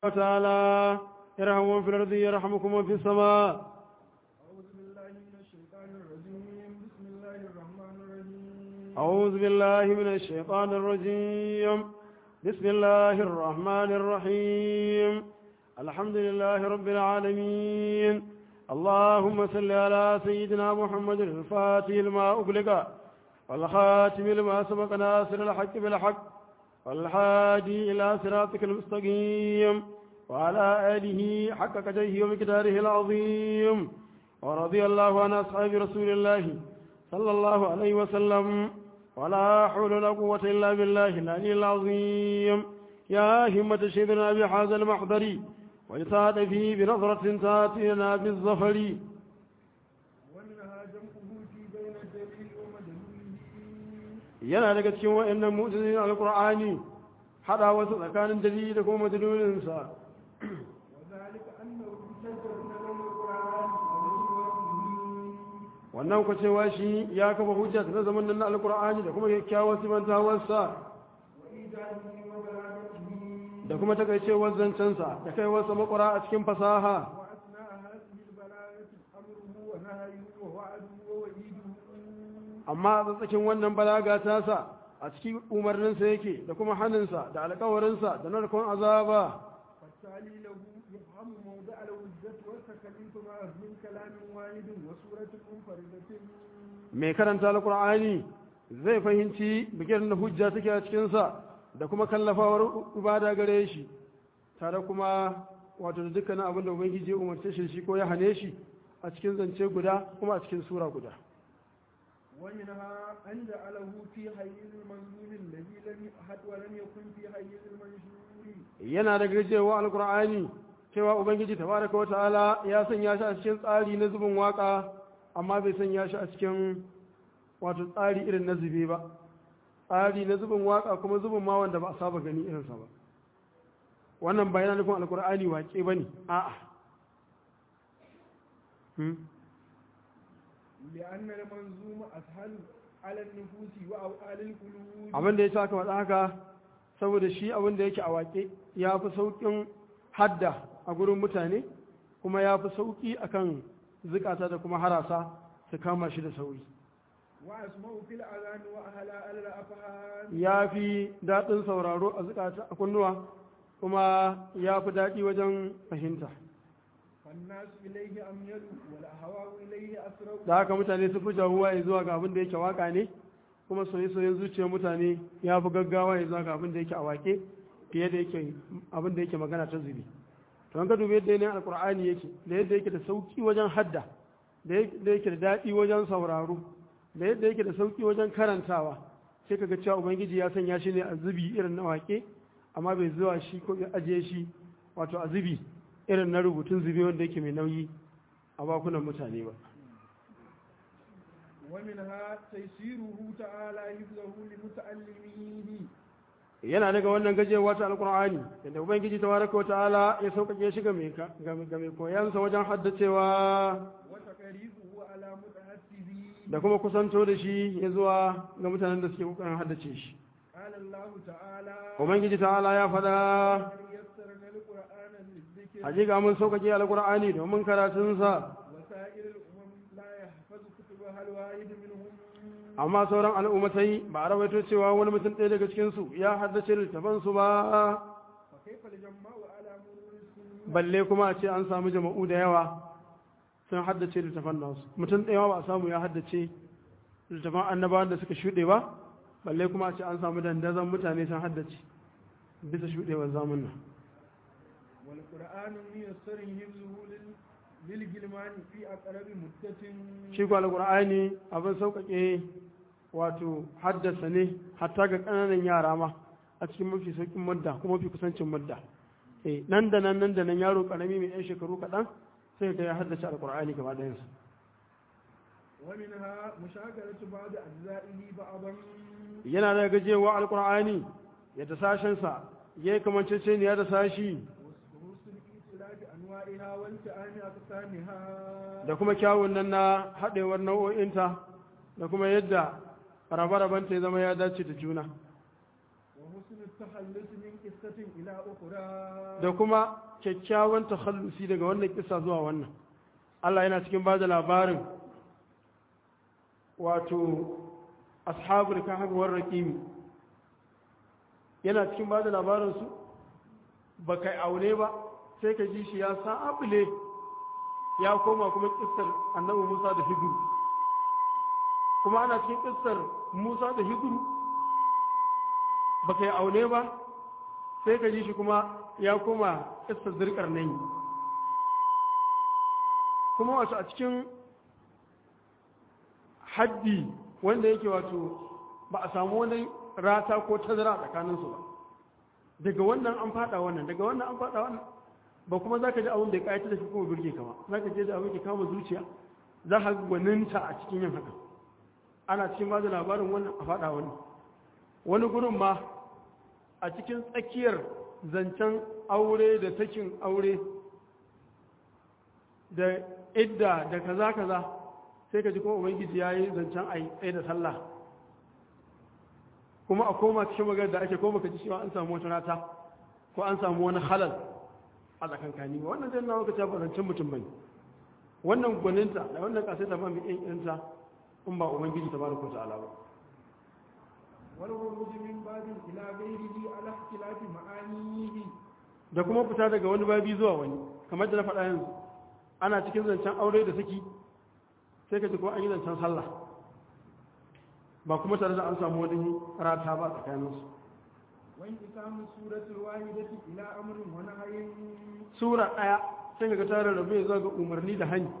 وتعالى ارحموا من في الأرض يرحمكم من في السماء أعوذ بالله من الشيطان الرجيم بسم الله الرحمن الرحيم أعوذ بالله من الشيطان الرجيم بسم الله الرحمن الرحيم الحمد لله رب العالمين اللهم صل على سيدنا محمد الفاتح لما أغلق والخاتم لما سبق ناصر الحق بالحق والحادي إلى صراطك المستقيم وعلى آله حق قدره ومقداره العظيم ورضي الله عن أصحاب رسول الله صلى الله عليه وسلم ولا حول ولا قوة إلا بالله العلي العظيم يا همة شيخنا بهذا المحضر ويسعد فيه بنظرة تاتينا بالظفر ومنها جمعه في بين الدليل ومدلوله yana daga cikin wa'annan mu'jizin alqur'ani hada wasu tsakanin dalili da kuma madlulinsa وذلك أنه شجر من القرآن ومن wannan ku cewa shi ya kafa hujja ta zaman nan na alqur'ani da kuma kyakkyawar simantawarsa وإيجاده وبلاغته da kuma takaicewar zancensa da kaiwarsa makwara a cikin fasaha وأثناء هذه البلاغة أمره ونهيه ووعده ووعيده amma a tsakin wannan balaga tasa a cikin umarninsa yake da kuma hannunsa da alkawarinsa da narkon azaba فالتالي له يفهم موضع الوجة والتكليف معه من كلام واحد وسورة منفردة mai karanta alkur'ani zai fahimci bikin da hujja take a cikinsa da kuma kallafawar ibada gare shi tare kuma wato da dukkanin abin da ubangiji ya umarce shi shi ko ya hane shi a cikin zance guda kuma a cikin sura guda ومنها أن جعله في حيز المنزول الذي لم يحد ولم يكن في حيز المنشور yana da gajewa alkur'ani cewa ubangiji tabaraka wa ta'ala ya sanya shi a cikin tsari na zubin waka amma bai sanya shi a cikin wato tsari irin na zube ba tsari na zubin waka kuma zubin ma wanda ba a saba gani irinsa ba wannan ba yana nufin alkur'ani wake ba ne a'a Hmm? لأن المنظوم أسهل على النفوس وأوعال القلوب abin da ya sa aka faɗa haka saboda shi abin da yake a wake ya fi sauƙin hadda a gurin mutane kuma ya fi sauƙi akan zukata da kuma harasa su kama shi da sauri وأسمع في الأذان وأهلا على الأفهام ya fi daɗin sauraro a zukata a kunnuwa kuma ya fi daɗi wajen fahimta فالناس إليه أميل والأهواء إليه أسرع da haka mutane su fi jawuwa ya zuwa ga abin da yake waka ne kuma soye-soyen zuciyar mutane ya fi gaggawa ya zuwa ga abin da yake a wake fiye da yake abin da yake magana ta zubi to an ka dubi yadda yanayin alkur'ani yake da yadda yake da sauki wajen hadda da yadda yake da daɗi wajen sauraro da yadda yake da sauki wajen karantawa sai ka ga cewa ubangiji ya sanya shi ne a zubi irin na wake amma bai zuwa shi ko ya ajiye shi wato a zubi irin na rubutun zubi wanda yake mai nauyi a bakunan mutane ba ومنها تيسيره تعالى حفظه لمتعلميه yana daga wannan gajewa ta alkur'ani yadda ubangiji tabaraka wa ta'ala ya sauƙaƙe shi ga mai ka- ga ga mai koyansa wajen haddacewa وتقريبه على متحسبيه da kuma kusanto da shi ya zuwa ga mutanen da suke kokarin haddace shi قال الله تعالى ubangiji ta'ala ya faɗa قد يسرنا القرآن للذكر hakika mun sauƙaƙe alkur'ani domin karatunsa وسائر الأمم لا يحفظ كتبها الواحد منهم amma sauran al'ummatai ba a rawaito cewa wani mutum ɗaya daga cikinsu ya haddace littafansu ba فكيف الجماع على مرور السنين balle kuma a ce an samu jama'u da yawa sun haddace littafan nasu mutum ɗaya ba a samu ya haddace littafan annabawan da suka shuɗe ba balle kuma a ce an samu dandazon mutane sun haddace bisa shuɗewar zamun nan والقرآن ميسر حفظه لل- للجلمان في أقرب مدة shi kwa alƙur'ani abin sauƙaƙe wato haddasa ne hatta ga ƙananan yara ma a cikin mafi sauƙin mudda kuma mafi kusancin mudda eh nan da nan nan da nan yaro ƙarami mai yan shekaru kaɗan sai ka ya haddace alƙur'ani gaba ɗayansa ومنها مشاكلة بعض أجزائه بعضا yana da gajewa alkur'ani yadda sashensa ya yi kamanceceniya da sashi وحسن إتلاف أنواعها والتئام أقسامها da kuma kyawun nan na haɗewar nau'o'inta da kuma yadda rabe-rabenta ya zama ya dace da juna وحسن التخلص من قصة إلى أخرى da kuma kyakkyawan takhallusi daga wannan kisa zuwa wannan Allah yana cikin ba da labarin wato ashabul kahf war raqim yana cikin ba da labarin su ba kai aure ba sai ka ji shi ya sabule ya koma kuma kissar annabi Musa da Hidru kuma ana cikin kissar Musa da Hidru ba kai aure ba sai ka ji shi kuma ya koma kissar zirkar nan kuma wato a cikin haddi wanda yake wato ba a samu wani rata ko tazara tsakaninsu ba daga wannan an fada wannan daga wannan an fada wannan ba kuma za ka ji abin da ya ƙayata da shi kuma birge kama za ka je da abin da kama zuciya za ka gwaninta a cikin yin haka ana cikin ba da labarin wannan a fada wannan wani gurin ma a cikin tsakiyar zancen aure da sakin aure da idda da kaza kaza sai ka ji kuma ubangiji ya yi zancen a tsaye da sallah kuma a koma cikin magana da ake koma ka ji cewa an samu wata rata ko an samu wani halal a tsakankani ba wannan zai nawa ka ta zancen mutum bane wannan gwaninta da wannan kasai ta ba mu yan yanta in ba ubangiji ta baraka ta'ala ba والخروج من باب إلى غيره على اختلاف معانيه da kuma fita daga wani babi zuwa wani kamar da na faɗa yanzu ana cikin zancen aure da saki sai ka ji kuma an yi zancen sallah ba kuma tare da an samu wani rata ba tsakaninsu وانقسام السورة الواحدة إلى أمر ونهي sura ɗaya sai ka ga tare da bai zuwa ga umarni da hani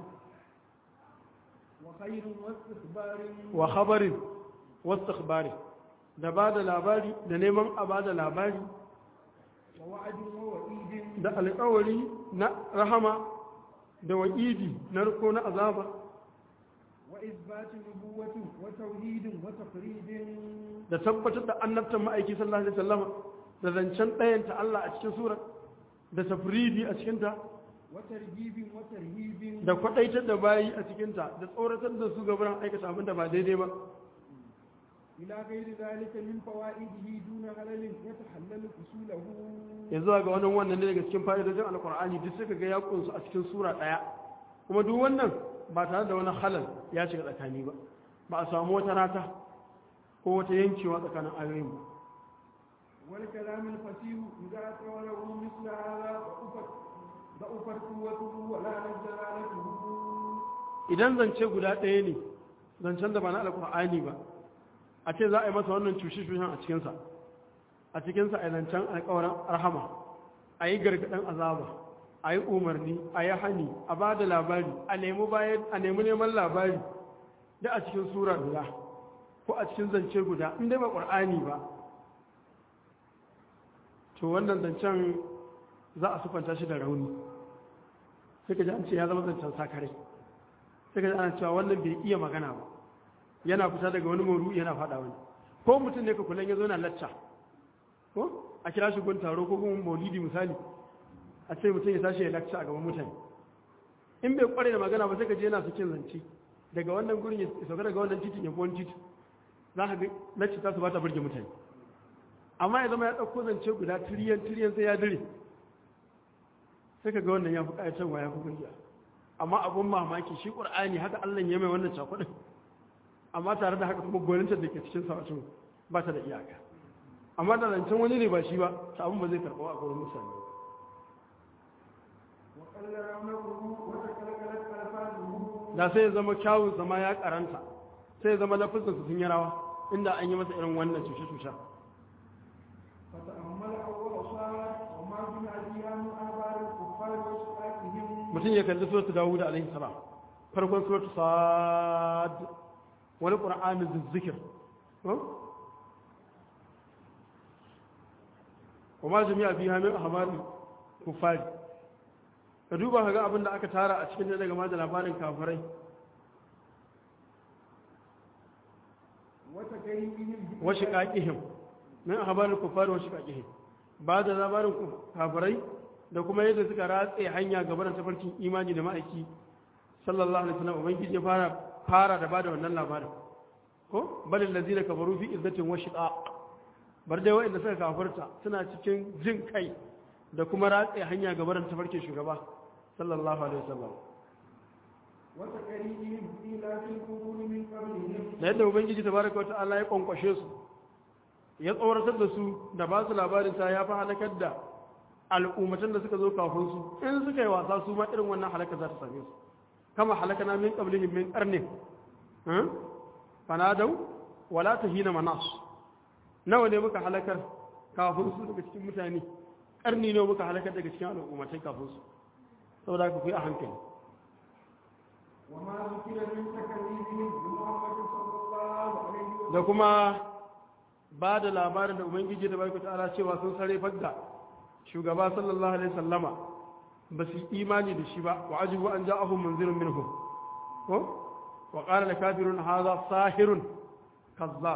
وخير واستخبار wa khabarin wasu ikhbari da ba da labari da neman a ba da labari ووعد ووعيد da alƙawari na rahama da wa'idi na riko na azaba وإثبات نبوة وتوحيد وتفريد da tabbatar da annabtan ma'aiki sallallahu alaihi wasallam da zancen ɗayanta Allah a cikin sura da tafridi a cikinta وترجيب وترهيب da kwaɗaitar da bayi a cikinta da tsoratar da su gabaran aikata abin da ba daidai ba إلى غير ذلك من فوائده دون هلل يتحلل أصوله ya zuwa ga wannan wannan ne daga cikin fa'idojin alkur'ani duk suka ga ya kunsu a cikin sura ɗaya kuma duk wannan ba tare da wani halal ya shiga tsakani ba ba a samu wata rata ko wata yankewa tsakanin ayoyin ba والكلام الفصيح إذا توله مثل هذا ضعفت ضعفت قوته ولا جلالته idan zance guda ɗaya ne zancen da ba na alkur'ani ba a ce za a yi masa wannan cushe-cushen a cikinsa a cikinsa a yi zancen alkawarin rahama a yi gargaɗin azaba a yi umarni a yi hani a ba da labari a nemi bayan a nemi neman labari da a cikin sura guda ko a cikin zance guda in dai ba ƙur'ani ba to wannan zancen za a sufanta shi da rauni sai ka ji an ce ya zama zancen sakarai sai ka ji ana cewa wannan bai iya magana ba yana fita daga wani moru yana faɗa wani ko mutum ne ka kullum ya zo na lacca ko a kira shi gun taro ko kuma maulidi misali a ce mutum ya tashi ya lacca a gaban mutane in bai kware da magana ba sai ka je yana sakin zance daga wannan gurin ya sauka daga wannan titin ya fi wani titi za ka ga lacca ta su ba ta burge mutane amma ya zama ya ɗauko zance guda tiriyan tiriyan sai ya dire sai ka ga wannan ya fi ƙayatarwa ya fi burge amma abun mamaki shi ƙur'ani haka allah ya mai wannan cakuɗin amma tare da haka kuma gwanintar da ke cikin sautin ba ta da iyaka amma da zancen wani ne ba shi ba ta abin ba zai karɓa a gurin mutane وقل رمره وتكلكلت ألفاظه da sai ya zama kyawun zama ya karanta sai ya zama lafizin su sun yi rawa inda an yi masa irin wannan cushe-cushe فتأمل أول صار وما بما فيها من أخبار الكفار وشقاقهم mutum ya kalli suratu dawud alaihi salam farkon suratu sad wani qur'ani zizzikir kuma jami'a fi hamin ahbari kufari ka duba ka ga abin da aka tara a cikin daga ma da labarin kafirai وتكيفهم wa shiqaqihim min ahbaril kufari wa shiqaqihim ba da labarin kafirai da kuma yadda suka ratse hanya gaban tafarkin imani da ma'aiki sallallahu alaihi wasallam ubangiji ya fara fara da bada wannan labarin ko bal allazina kafaru fi izzatin wa shiqaq bar dai waɗanda suka kafirta suna cikin jin kai da kuma ratse hanya ga barin tafarkin shugaba sallallahu alaihi wasallam وتقريبهم إلى في القرون من قبلهم da yadda ubangiji tabaraka wa ta'ala ya kwankwashe su ya tsoratar da su da ba su labarin ta ya fi halakar da al'ummatan da suka zo kafin su in suka yi wasa su ma irin wannan halaka za ta same su kama halakana min qablihim min qarnin ha fanadau wala tahina manas nawa ne muka halakar kafin su daga cikin mutane karni ne muka halakar daga cikin al'ummatai kafin su saboda haka ku yi a hankali وما ذكر من تكذيبهم بمحمد صلى الله عليه وسلم da kuma ba da labarin da ubangiji da barka ta'ala cewa sun sare fagga shugaba sallallahu alaihi sallama ba su yi imani da shi ba wa ajibu an ja'ahum munzirun minhum ko wa qala al kafirun hadha sahirun kazzab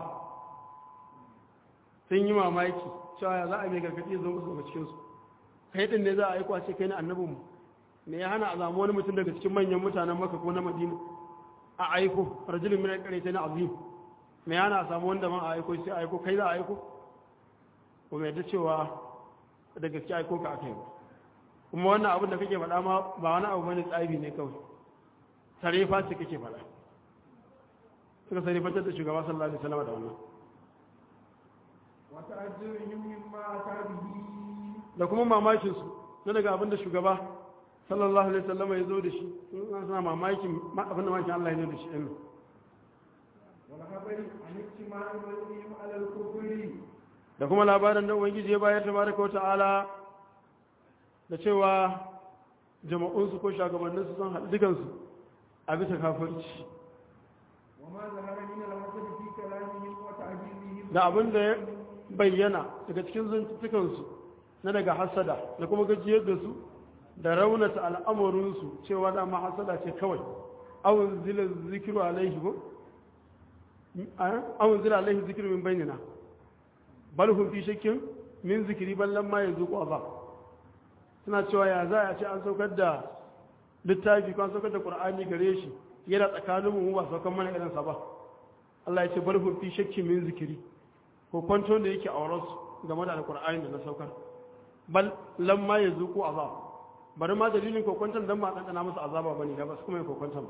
sun yi mamaki cewa ya za a mai gargadi zo musu daga cikin su kai din ne za a aiko a ce kai ne annabin mu me ya hana a zamu wani mutum daga cikin manyan mutanen maka ko na madina a aiko rajulun min al-qaryatayn azim me yana a samu wanda man a aiko sai a aiko kai za a aiko ko mai da cewa da gaske aiko ka aka yi ba kuma wannan abin da kake faɗa ma ba wani abu bane tsabi ne kawai sarefa ce kake faɗa suka sarefantar da shugaba sallallahu alaihi wasallam da wannan وتعجبهم مما أتى به da kuma mamakin su na daga abin da shugaba sallallahu alaihi wasallam ya zo da shi sun suna mamakin ma- abin da mamakin Allah ya zo da shi ɗin والخبر عن اجتماع بينهم على الكفر da kuma labarin da ubangiji ya bayar tabaraka wa ta'ala da cewa jama'unsu ko shugabanninsu sun haɗu dukansu a bisa kafirci وما ظهر من الحسد في كلامهم وتعجيزهم da abin da ya bayyana daga cikin zuntukansu na daga hasada da kuma gajiyar da su da raunata al'amurinsu cewa dama hasada ce kawai awon zila zikiru alaihi ko awon zila alaihi zikiru min bainina bal hum fi shakkin min zikiri ballan ma yanzu ko azab suna cewa ya za a ce an saukar da littafi ko an saukar da qur'ani gare shi yana tsakanin mu ba saukar mana irin sa ba Allah ya ce bal hum fi shakkin min zikiri ko kwanton da yake auren su game da alqur'ani da na saukar bal lamma yanzu ko azab bari ma dalilin kokwanton dan ba ɗanɗana musu azaba bane da ba su kuma yin kokwanton ba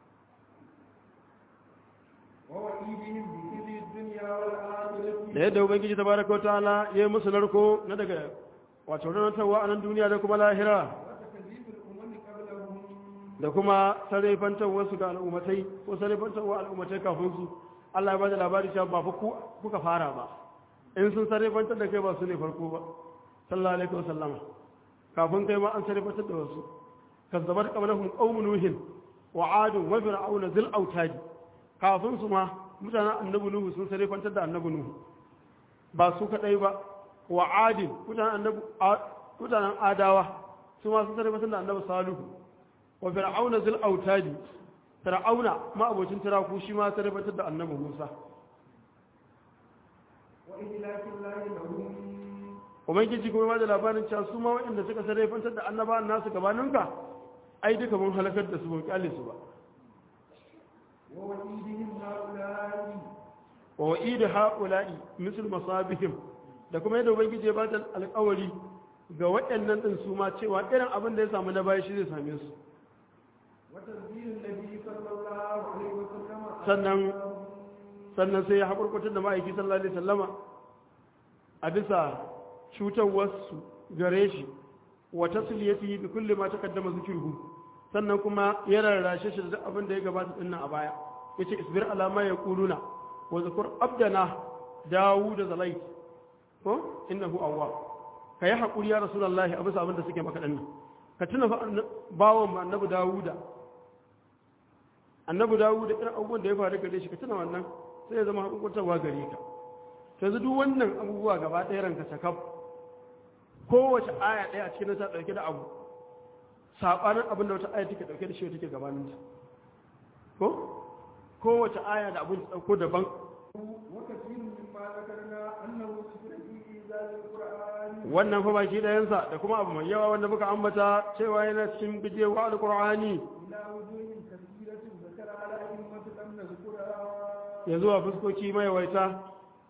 ووعيدهم بخزي الدنيا والآخرة da yadda ubangiji tabaraka wataala ya yi musu narko na daga wato rantarwa a nan duniya da kuma lahira وتكذيب الأمم قبلهم da kuma sarrafantar wasu ga al'ummatai ko sarrafantar wa al'ummatai kafin su Allah ya bada labari cewa ba fa ku kuka fara ba in sun sarrafantar da kai ba su ne farko ba sallallahu alaihi wasallama kafin kai ma an sarrafantar da wasu kazzabar qablahum qaumun nuhin wa adun wa fir'auna zil autadi kafin su ma mutanen annabi nuhu sun sarrafantar da annabi nuhu ba su kadai ba wa adin mutanen annabi mutanen adawa su ma sun sarrafantar da annabi salihu wa fir'auna zil autadi fir'auna ma abocin tiraku shi ma sarrafantar da annabi musa وإهلاك الله لهم ubangiji kuma ba da labarin cewa su ma waɗanda suka sarrafantar da annabawan nasu gabaninka ai duka mun halakar da su ban kyale su ba ووعيدهم هؤلاء wa wa'id haula'i misl masabihim da kuma yadda ubangiji ya ba da alƙawari ga waɗannan din su ma cewa irin abin da ya samu na baya shi zai same su وتنزيل النبي صلى الله عليه وسلم sannan sannan sai ya haƙurƙutar da ma'aiki sallallahu alaihi sallama a bisa cutarwarsu gare shi wa tasliyatihi bi kulli ma taqaddama zikruhu sannan kuma ya rarrashe shi da duk abin da ya gabata din nan a baya yace isbir ala ma yaquluna wa zkur abdana dawud zalait ko innahu awwab kai hakuri ya rasulullahi a bisa abin da suke maka dinnan ka tuna fa bawon annabi dawuda annabi dawo da irin abubuwan da ya faru gare shi ka tuna wannan sai ya zama hukuntarwa gare ka yanzu duk wannan abubuwa gaba ɗaya ranka sakaf kowace aya ɗaya a cikin ta ɗauke da abu saɓanin abin da wata aya take ɗauke da shi take gabanin ta ko kowace aya da abin ta ɗauko daban وكثير مما ذكرنا أنه ذكر في إنزال القرآن wannan fa baki ɗayansa da kuma abu mai yawa wanda muka ambata cewa yana cikin bijewa alƙur'ani إلى وجوه كثيرة ذكر على أئمة لم نذكرها ya zuwa fuskoki maiwaita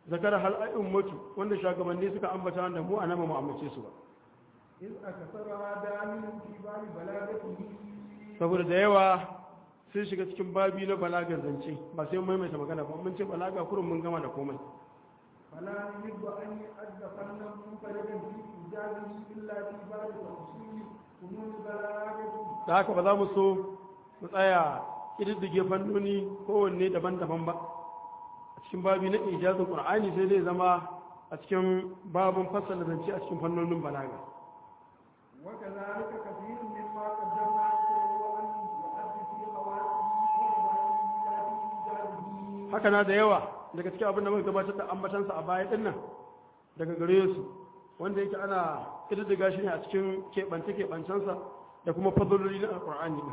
zakara hal ummatu wanda shugabanni suka ambata wanda mu anama mu amince su ba إذ أكثرها دامن في باب بلاغته saboda da yawa sun shiga cikin babi na balagar zance ba sai mun maimaita magana ba mun ce balaga kurun mun gama da komai فلا يجب أن يؤد فنا منفردا في إيجابه إلا في باب تفصيل فنون بلاغته da haka ba za mu so mu tsaya ƙididdige fannoni kowanne daban-daban ba a cikin babi na ijazin ƙur'ani sai zai zama a cikin babin fassara zance a cikin fannonin balaga وكذلك كثير مما قدمنا وهو أن يؤدي في خواتمه ومبانيه في إيجابه haka na da yawa daga cikin abin da muka gabatar da ambatansa a baya dinnan daga gare su wanda yake ana ƙididdiga shi ne a cikin keɓance-keɓancensa da kuma fadololi na alƙur'ani din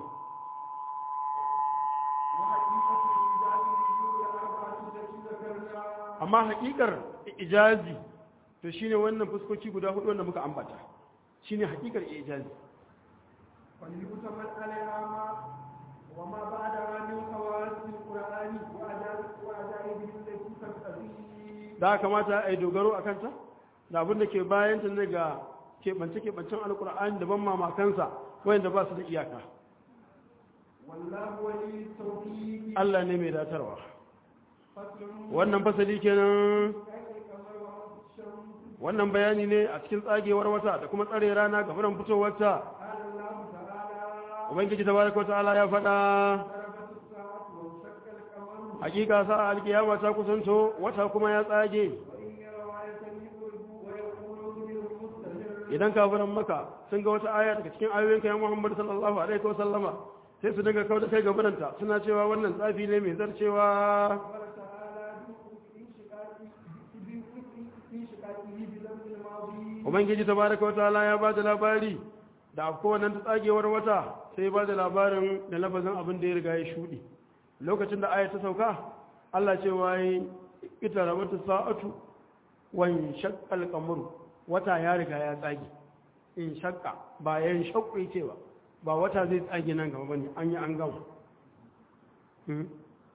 وحقيقة إيجابه هي الأربعة التي ذكرناها amma haƙiƙar ijazi to shine wannan fuskoki guda hudu wanda muka ambata shine haƙiƙar ijazi فليؤتمن عليها ما وما بعدها من خواص القرآن وعجائب- وعجائبه التي تقتضي da haka kamata a yi dogaro a kanta da abin da ke bayan ta daga keɓance-keɓancen alƙur'ani da ban mamakansa wayanda ba su da iyaka والله ولي التوفيق Allah ne mai datarwa فصل wannan fasali kenan كيف القمر والشمس wannan bayani ne a cikin tsagewar wata da kuma tsare rana ga furan fitowarta قال الله تعالى ubangiji tabaraka ta'ala ya faɗa ضربت الساعة وانشق القمر hakika sa alkiyama ta kusanto wata kuma ya tsage وإن يروا آية يقولوا ويقولوا للمستمر idan kafiran maka sun ga wata aya daga cikin ayoyin kayan Muhammad sallallahu alaihi wa sallama sai su daga kauda kai gabananta suna cewa wannan tsafi ne mai zarcewa قال تعالى بانشقاقه بانشقاقه بذنب الماضي ubangiji tabaraka wa ta'ala ya ba da labari da afko wannan ta tsagewar wata sai ba da labarin da lafazin abin da ya riga ya shudi lokacin da aya ta sauka Allah ce wai ita rabata sa'atu wan shaqqal qamaru wata ya riga ya tsage in shaqqa ba yan shaqqi ce ba ba wata zai tsage nan gaba bane an yi an gama Hmm.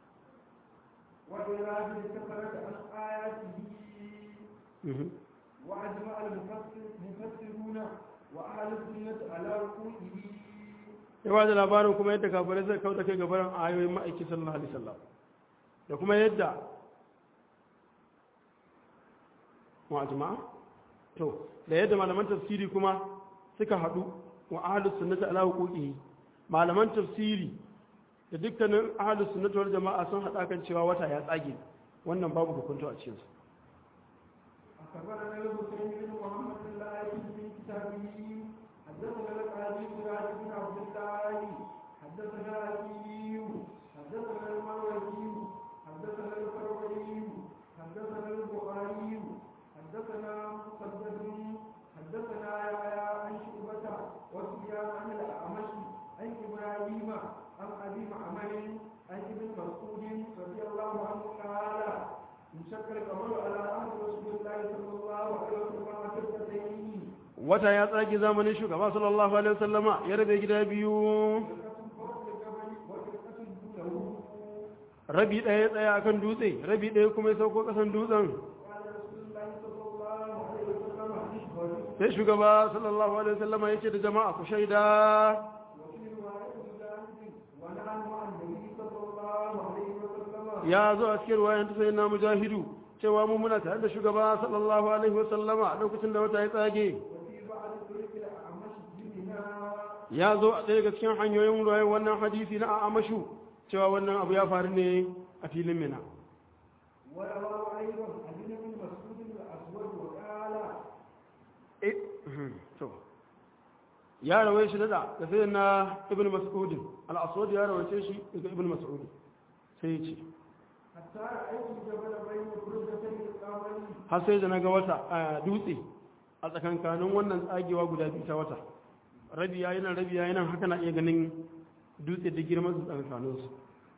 وإرادة كثرة عن آياته Mhm. وأجمع المفسر المفسرون وأهل السنة على وقوعه ya ba da labarin kuma yadda kafirai zai kauda kai gabaran ayoyin ma'aiki sallallahu alaihi wasallam da kuma yadda wa jama'a to da yadda malaman tafsiri kuma suka haɗu wa ahlus sunnati ala huquqihi malaman tafsiri da dukkanin ahlus sunnati wal jama'a sun haɗa kan cewa wata ya tsage wannan babu hukunta a cikin su أخبرنا الحسين بن محمد الله في كتابه حدثنا القاضي سراج بن عبد الله حدثنا أبي حدثنا المروزي حدثنا الفروي حدثنا البخاري حدثنا مسدد حدثنا يحيى عن شعبة وسفيان عن الأعمش عن إبراهيم عن أبي معمر عن ابن مسعود رضي الله عنه قال انشق القمر على عهد رسول الله صلى الله عليه وسلم كفتين wata ya tsage zamanin shugaba sallallahu alaihi wasallama ya rabe gida biyu فرقة فوق الجبل وفرقة دونه rabi ɗaya ya tsaya akan dutse rabi ɗaya kuma ya sauko ƙasan dutsen قال رسول الله صلى الله عليه وسلم اشهدوا sai shugaba sallallahu alaihi wasallama ya ce da jama'a ku shaida وفي رواية مجاهد ونحن مع النبي صلى الله عليه وسلم ya zo a cikin ruwayan ta sayyidina mujahidu cewa mu muna tare da shugaba sallallahu alaihi wasallama a lokacin da wata ya tsage وفي بعض طرق الأعمش بنا ya zo a ɗaya daga cikin hanyoyin ruwayan wannan hadisi na amashu cewa wannan abu ya faru ne a filin mina ورواه أيضا عن ابن مسعود الأسود وقال Eh, to ya rawai shi da da sai na ibn mas'ud al-aswad ya rawaice shi daga ibn mas'ud sai ya ce حتى رأيت الجبل بين برجتي القمر har sai da na ga wata a dutse a tsakankanin wannan tsagewa guda biyu ta wata rabi ya nan rabi ya nan haka na iya ganin dutse da girman su tsakankanin su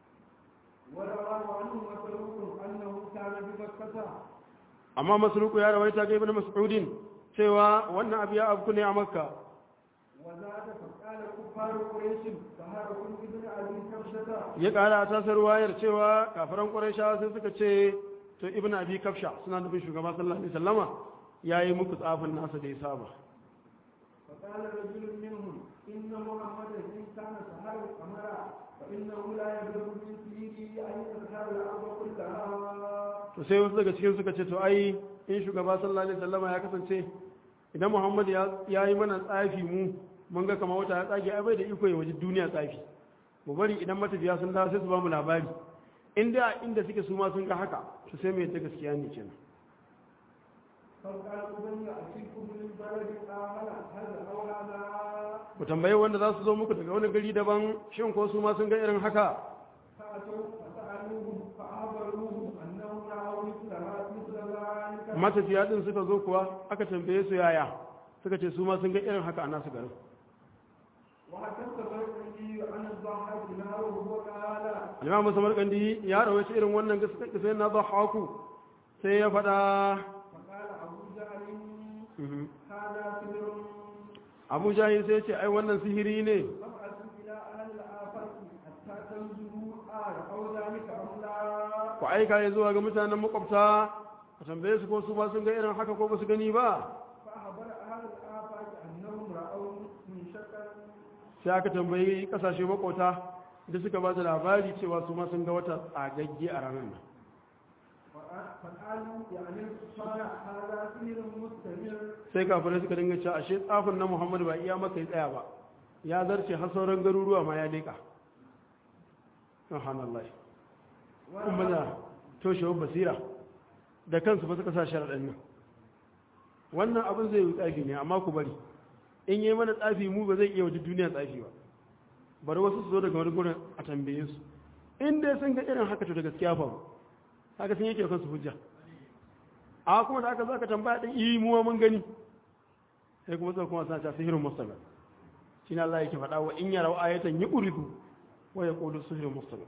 ورواه عنه مسروق أنه كان بمكة amma masruku ya rawaita ga ibn mas'udin cewa wannan abu ya abu ne a makka وزاد فقال كفار قريش سهركم ابن أبي كبشة ya kara a tasar wayar cewa kafiran qurayshawa sai suka ce to ibn abi kafsha suna nufin shugaba sallallahu alaihi wasallama yayi muku tsafin nasa da ya saba فقال رجل منهم إن محمدا إن كان سهر القمر فإنه لا يبلغ من سيره أن يسهر الأرض كلها to sai wasu daga cikin suka ce to ai in shugaba sallallahu alaihi wasallama ya kasance idan muhammad ya ya yi mana tsafi mu mun ga kamar wata ya tsage ai bai da iko ya waje duniya tsafi mu bari idan matafiya sun dawo sai su ba mu labari inda inda suke su ma sun ga haka to sai mu yadda gaskiya ne kenan فقال أبني أتيكم من بلد آمن هذا أو هذا ku tambayi wanda za su zo muku daga wani gari daban shin ko su ma sun ga irin haka فأتوا فسألوهم فأخبروهم أنهم رأوا مثلها مثل ذلك matafiya din suka zo kuwa aka tambaye su yaya suka ce su ma sun ga irin haka a nasu garin وحدث الرجل عن الضحاك نهره وقال Imam Samarkandi ya rawaita irin wannan gaskiya sai na dhahaku sai ya faɗa فقال أبو جهل هذا سر Abu Jahil sai ya ce ai wannan sihiri ne فابعثوا إلى أهل الآفاق حتى تنظروا آه أو ذلك أم لا ku aika ya zuwa ga mutanen makwabta a tambaye su ko su ma sun ga irin haka ko ba su gani ba فأخبر أهل الآفاق أنهم رأوا من شكل sai aka tambayi kasashe makwabta da suka ba da labari cewa su ma sun ga wata tsagagge a ranar nan فقالوا يعني الكفار هذا سحر مستمر sai kafirai suka dinga cewa ashe tsafin na Muhammadu ba iya maka ya tsaya ba ya zarce har sauran garuruwa ma ya leka subhanallah kuma da toshewar basira da kansu ba suka sa sharaɗin nan wannan abin zai yi tsafi ne amma ku bari in yi mana tsafi mu ba zai iya waje duniya tsafi ba bari wasu su zo daga wani gurin a tambaye su in dai sun ga irin haka to da gaskiya fa haka sun yake kansu hujja a kuma da aka zaka tambaya din yi muwa mun gani sai kuma sai kuma sa ta sihirin mustaqa shi Allah yake faɗa wa in yarau ayatan yuridu wa yaqulu sihirin mustaqa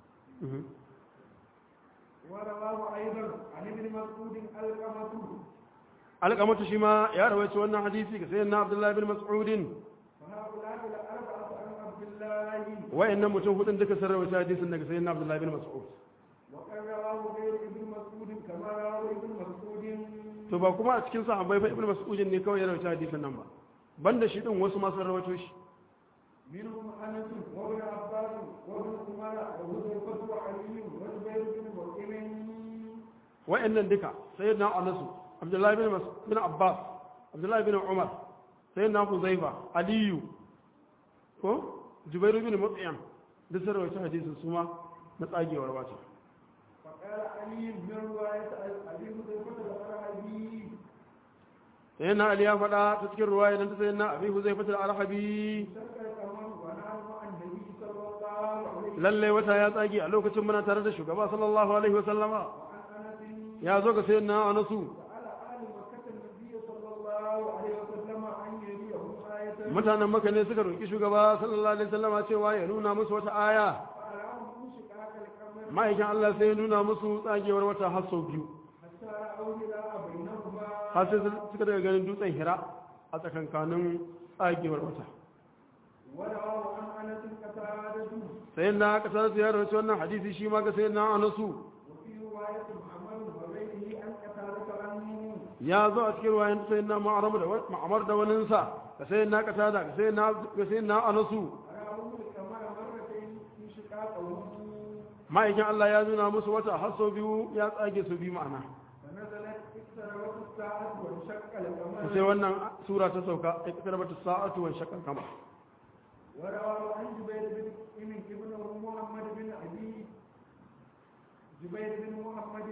ورواه أيضا عن ابن مسعود القمة alƙamatu shi ma ya rawaita wannan hadisi ga sayyidina abdullahi bin mas'udin فهؤلاء الأربعة عن عبد الله wayannan mutum hudun duka sun rawaita hadisin daga sayyidina abdullahi bin mas'ud وقد رواه غير ابن مسعود كما رواه ابن مسعود to ba kuma a cikin sahabbai fa ibnu mas'udin ne kawai ya rawaita hadisin nan ba banda shi din wasu ma sun rawaito shi منهم أنس وابن عباس وابن عمر وحذيفة وعلي وزبير بن مطعم wayannan duka sayyidina anas abdullahi bin Mas- bin abbas abdullahi bin umar sayyidina huzaifa aliyu ko jubairu bin mut'im duk sun rawaita hadisin su ma na tsagewar wata فقال علي من رواية أبي حذيفة الأرهبي sayyidina ali ya faɗa ta cikin ruwaya nan ta sayyidina abi huzaifa al-arhabi شك القمر ونحن مع النبي صلى الله عليه lallai wata ya tsage a lokacin muna tare da shugaba sallallahu alaihi wasallama وعن أنس ya zo ga sayyidina anasu وعلى آل مكة النبي صلى الله عليه وسلم أن يريهم آية mutanen maka ne suka roki shugaba sallallahu alaihi wasallama cewa ya nuna musu wata aya فأراه انشقاق القمر ma'aikin Allah sai ya nuna musu tsagewar wata har sau biyu حتى رأوا هلال بينهما har sai suka daga ganin dutsen hira a tsakankanin tsagewar wata ورواه عن أنس قتادة sai na kasar ya rawaci wannan hadisi shi ma ga sai na anasu وفي رواية محمد وغيره عن قتادة عنه ya zo a cikin ruwayan sai na ma'amar da waninsa ga sai na kasada ga sai na ga sai na anasu رأوا القمر مرتين انشقاقه ma'aikin Allah ya nuna musu wata har sau biyu ya tsage su biyu ma'ana فنزلت اقتربت الساعة وانشق القمر sai wannan sura ta sauka ya kasar bata sa'atu wa shakkan kama ورواه عن جبير بن ابن ابن محمد بن أبي جبير بن محمد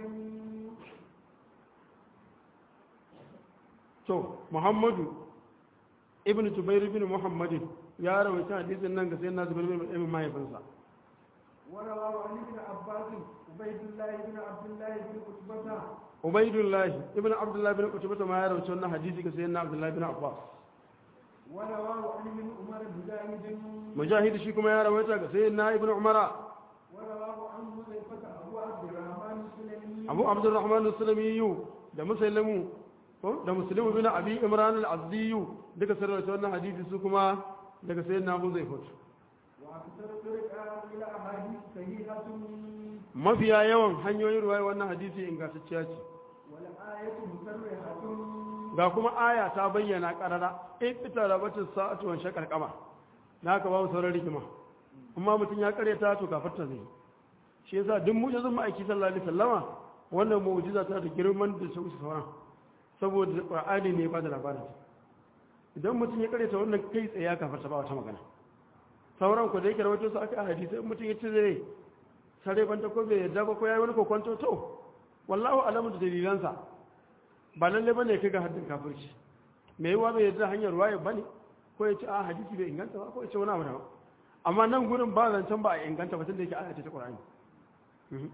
to muhammadu ibn jubair ibn muhammadin ya rawaita hadisin nan ga sayyidina zubair ibn ibn mahaifinsa ورواه عن ابن عباس عبيد الله بن عبد الله بن عتبة ubaidullah ibn abdullah ibn utbah ma ya rawaita wannan hadisi ga sayyidina abdullah ibn abbas ورواه عن ابن عمر مجاهد mujahid shi kuma ya rawaita ga sayyidina ibn umara ورواه عن حذيفة أبو عبد الرحمن السلمي abu abdurrahman as-sulami da muslimu ko da muslimu bin abi imran al-azdi duka sun rawaita wannan hadisi su kuma daga sayyidina abu zaifat وأكثر طرق إلى أحاديث صحيحة mafiya yawan hanyoyin ruwaya wannan hadisi ingantacciya ce والآية مسرحة ga kuma aya ta bayyana karara in ita rabatin sa'atu wan shakar kama na haka babu sauran rigima amma mutum ya karyata to kafarta zai shi yasa duk mu'jizun ma'aiki sallallahu alaihi wasallama wannan mu'jiza ta da girman da su sauran saboda qur'ani ne ba da labarin idan mutum ya karyata wannan kai tsaye ya kafarta ba wata magana sauran ku da yake rawaito su aka hadisi in mutum ya ce zai sare banta ko bai yarda ba ko yayi wani kokonto to wallahu alamu da dalilansa ba lalle bane kai ga haddin kafirci me yiwa bai yarda hanyar waye bane ko ya ce a hadisi bai inganta ba ko ya ce wani abu daban amma nan gurin ba zancen ba a inganta ba tunda yake aya ce ta Qur'ani Mhm.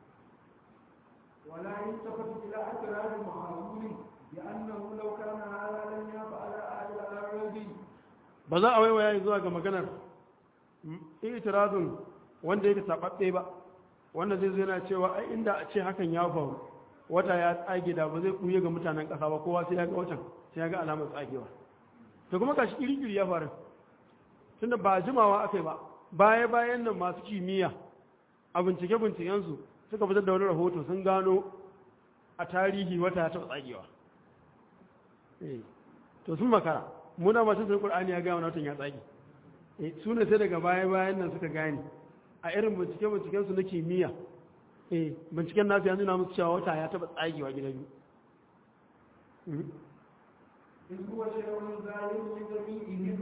ولا يلتفت إلى اعتراض المحاول بأنه لو كان هذا لم يفعل أهل الأرض ba za a waiwaya zuwa ga maganar itirazun wanda yake sababbe ba wanda zai zai na cewa ai inda a ce hakan ya faru wata ya tsage da ba zai kuye ga mutanen ƙasa ba kowa sai ya ga watan sai ya ga alamar tsagewa to kuma gashi kirikiri ya faru tunda ba jimawa akai ba baya bayan nan masu kimiyya a bincike bincikensu suka fitar da wani rahoto sun gano a tarihi wata ya taɓa tsagewa Eh, to sun makara muna masu sun ƙur'ani ya gaya wani watan ya tsage Eh, su ne sai daga baya bayan nan suka gane a irin bincike bincikensu na kimiyya eh binciken nasu ya nuna musu cewa wata ya taɓa tsagewa gida biyu Mhm. إذ هو شيء ظاهر لجميعهم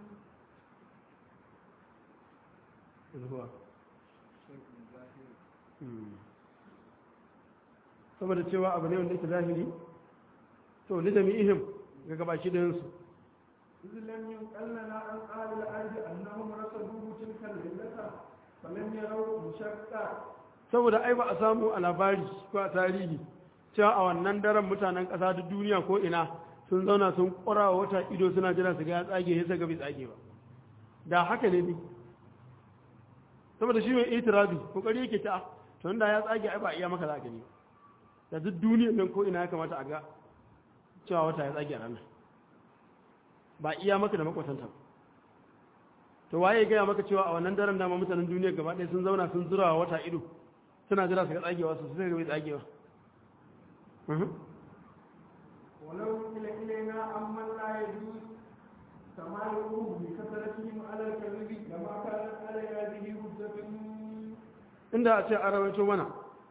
zuwa saboda cewa abu ne wanda yake zahiri to ni jami'ihim ga gabaki ɗayansu إذ لم ينقل لنا عن أهل الأرض أنهم رصدوه تلك الليلة فلم يروا مشقة saboda ai ba a samu a labari ko a tarihi cewa a wannan daren mutanen ƙasa da duniya ko ina sun zauna sun ƙura wa wata ido suna jira su ga ya tsage ya ga bai tsage ba da haka ne ne saboda shi mai itirazi kokari yake ta to inda ya tsage ai ba iya maka za a gani da duk duniyar nan ko ina ya kamata a ga cewa wata ya tsage a ranar ba iya maka da makwatanta ba. to waye gaya maka cewa a wannan daren dama mutanen duniya gaba ɗaya sun zauna sun zura wa wata ido suna jira su ga tsagewa su sai ga bai tsagewa Mhm. ولو نقل إلينا عمن لا يجوز تمالؤه بكثرتهم على الكذب لما كانت على هذه حجة inda a ce a rawaito mana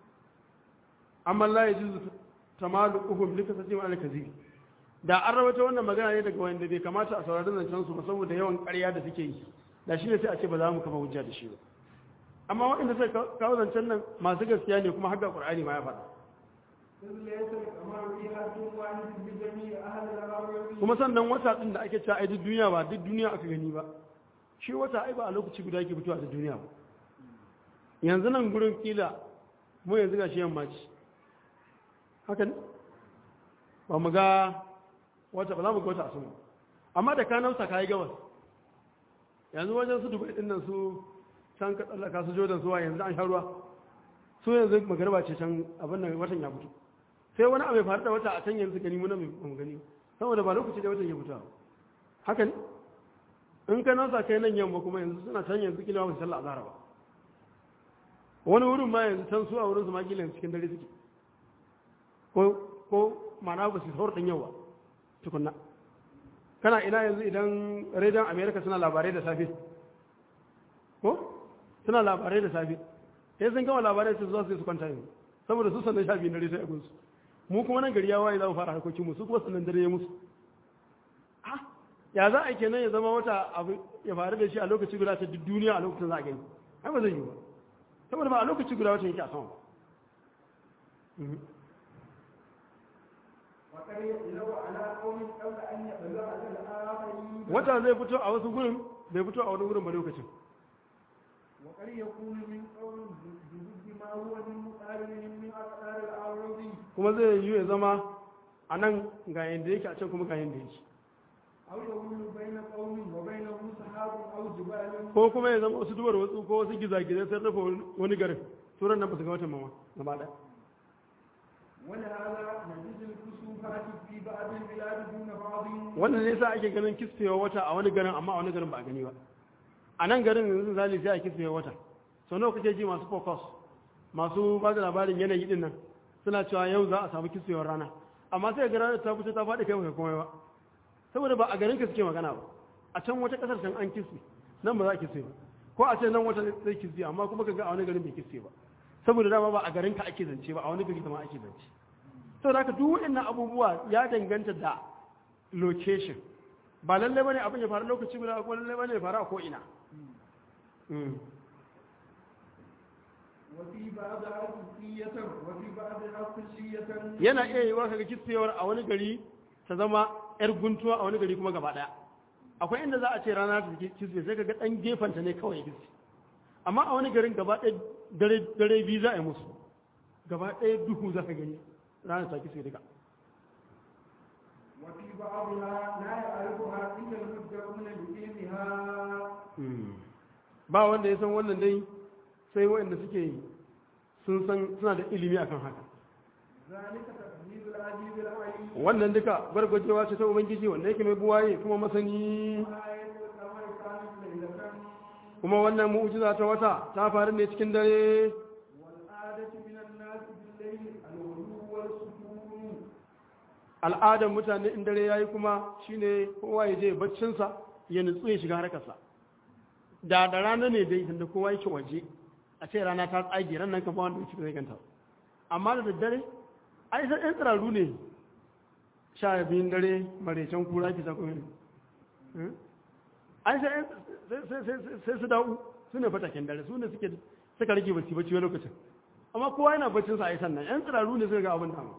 amma la ya juzu tamalu uhum lika sajim al kazi da an rawaito wannan magana ne daga wanda bai kamata a saurari zancen su ba saboda yawan ƙarya da suke yi da shi ne sai a ce ba za mu kafa hujja da shi ba amma waɗanda sai kawo zancen nan masu gaskiya ne kuma haka qur'ani ma ya faɗa إذ ليس القمر في حد واحد بجميع أهل الأرض kuma sannan wata din da ake cewa ai duk duniya ba duk duniya aka gani ba shi wata ai ba a lokaci guda yake fitowa da duniya ba yanzu nan gurin kila mu yanzu ga shi yamma ce haka ne ba mu ga wata ba za mu ga wata a sama amma da ka nausa ka yi gabas yanzu wajen su dubai din nan su can ka tsallaka su jordan suwa yanzu an sha ruwa su yanzu magarba ce can abin nan watan ya fito sai wani abu ya faru da wata a can yanzu gani muna mai gani ba. saboda ba lokaci da watan ya fito ba. haka ne in ka nausa kai nan yamma kuma yanzu suna can yanzu kila ba su sallah azhar ba wani wurin ma yanzu can su a wurin su ma kila yanzu cikin dare suke ko ko ma'ana ba su saurin ɗan yau ba tukunna kana ina yanzu idan rediyon america suna labarai da safe ko suna labarai da safe sai sun gama labarai su zuwa su su kwanta yanzu saboda su sannan sha biyu dare sai a gunsu mu kuma nan gari ya waye za mu fara harkokin mu su kuma sannan dare ya musu ah ya za a kenan ya zama wata abu ya faru da shi a lokaci guda ta duk duniya a lokacin za a gani ai ba zai yi ba saboda ba a lokaci guda wata yake a sama ba Mhm. وقد يدلو على قوم قبل أن يبلغ الآخرين wata zai fito a wasu gurin bai fito a wani gurin ba lokacin وقد يكون من قول بضد ما هو من مقارنهم من أقدار الأعراض kuma zai yi ya zama a nan ga yadda yake a can kuma ga yadda yake أو يقول بين قوم وبينهم سحاب أو جبال ko kuma ya zama wasu duwar wasu ko wasu gizagizai sun rufe wani garin turan nan ba su ga watan mama gaba ɗaya ولهذا نجد الكسوفات في بعض البلاد دون بعض wannan ne sa ake ganin kisfewa wata a wani garin amma a wani garin ba a gani ba a nan garin yanzu zali sai a kisfewa wata sau nawa kake ji masu focus masu ba da labarin yanayi din nan suna cewa yau za a samu kiswewar rana amma sai ga ranar ta fito ta faɗi kai baka komai ba saboda ba a garin ka suke magana ba a can wata ƙasar can an kiswe nan ba za a kiswe ba ko a ce nan wata zai kiswe amma kuma ka ga a wani garin bai kiswe ba saboda dama ba a garin ka ake zance ba a wani gari ma ake zance saboda haka duk waɗannan abubuwa ya danganta da location ba lallai bane abin ya faru lokaci guda ko lallai bane ya faru a ko ina وفي بعضها جزئية وفي بعضها كلية yana iya yi wa kaga kitsewar a wani gari ta zama yar guntuwa a wani gari kuma gaba daya akwai inda za a ce rana ta kitse sai kaga dan gefanta ne kawai kitse amma a wani garin gaba ɗaya dare dare biyu za a yi musu gaba ɗaya duhu za ka gani rana ta kitse duka وفي بعضها لا يعرفها إلا المبدعون بعلمها ba wanda ya san wannan dai sai waɗanda suke sun san suna da ilimi akan haka ذلك تقدير العزيز العليم wannan duka gwargwajewa ce ta ubangiji wanda yake mai buwaye kuma masani آية القمر كانت ليلة kuma wannan mu'jiza ta wata ta faru ne cikin dare والعادة من الناس بالليل الغلو والسكون al'adar mutane in dare yayi kuma shine kowa ya je baccinsa ya nutsu ya shiga harkarsa da da rana ne dai tunda kowa yake waje a ce rana ta tsage ran nan kama wanda yake zai ganta amma da daddare ai sai ɗan tsiraru ne sha biyun dare maraicen kura ki sako ne ai sai sai- sai- sai su da'u su ne fataken dare su ne suke suka rage bacci bacci wani lokacin amma kowa yana baccinsa a yi sannan yan tsiraru ne suka ga abin dama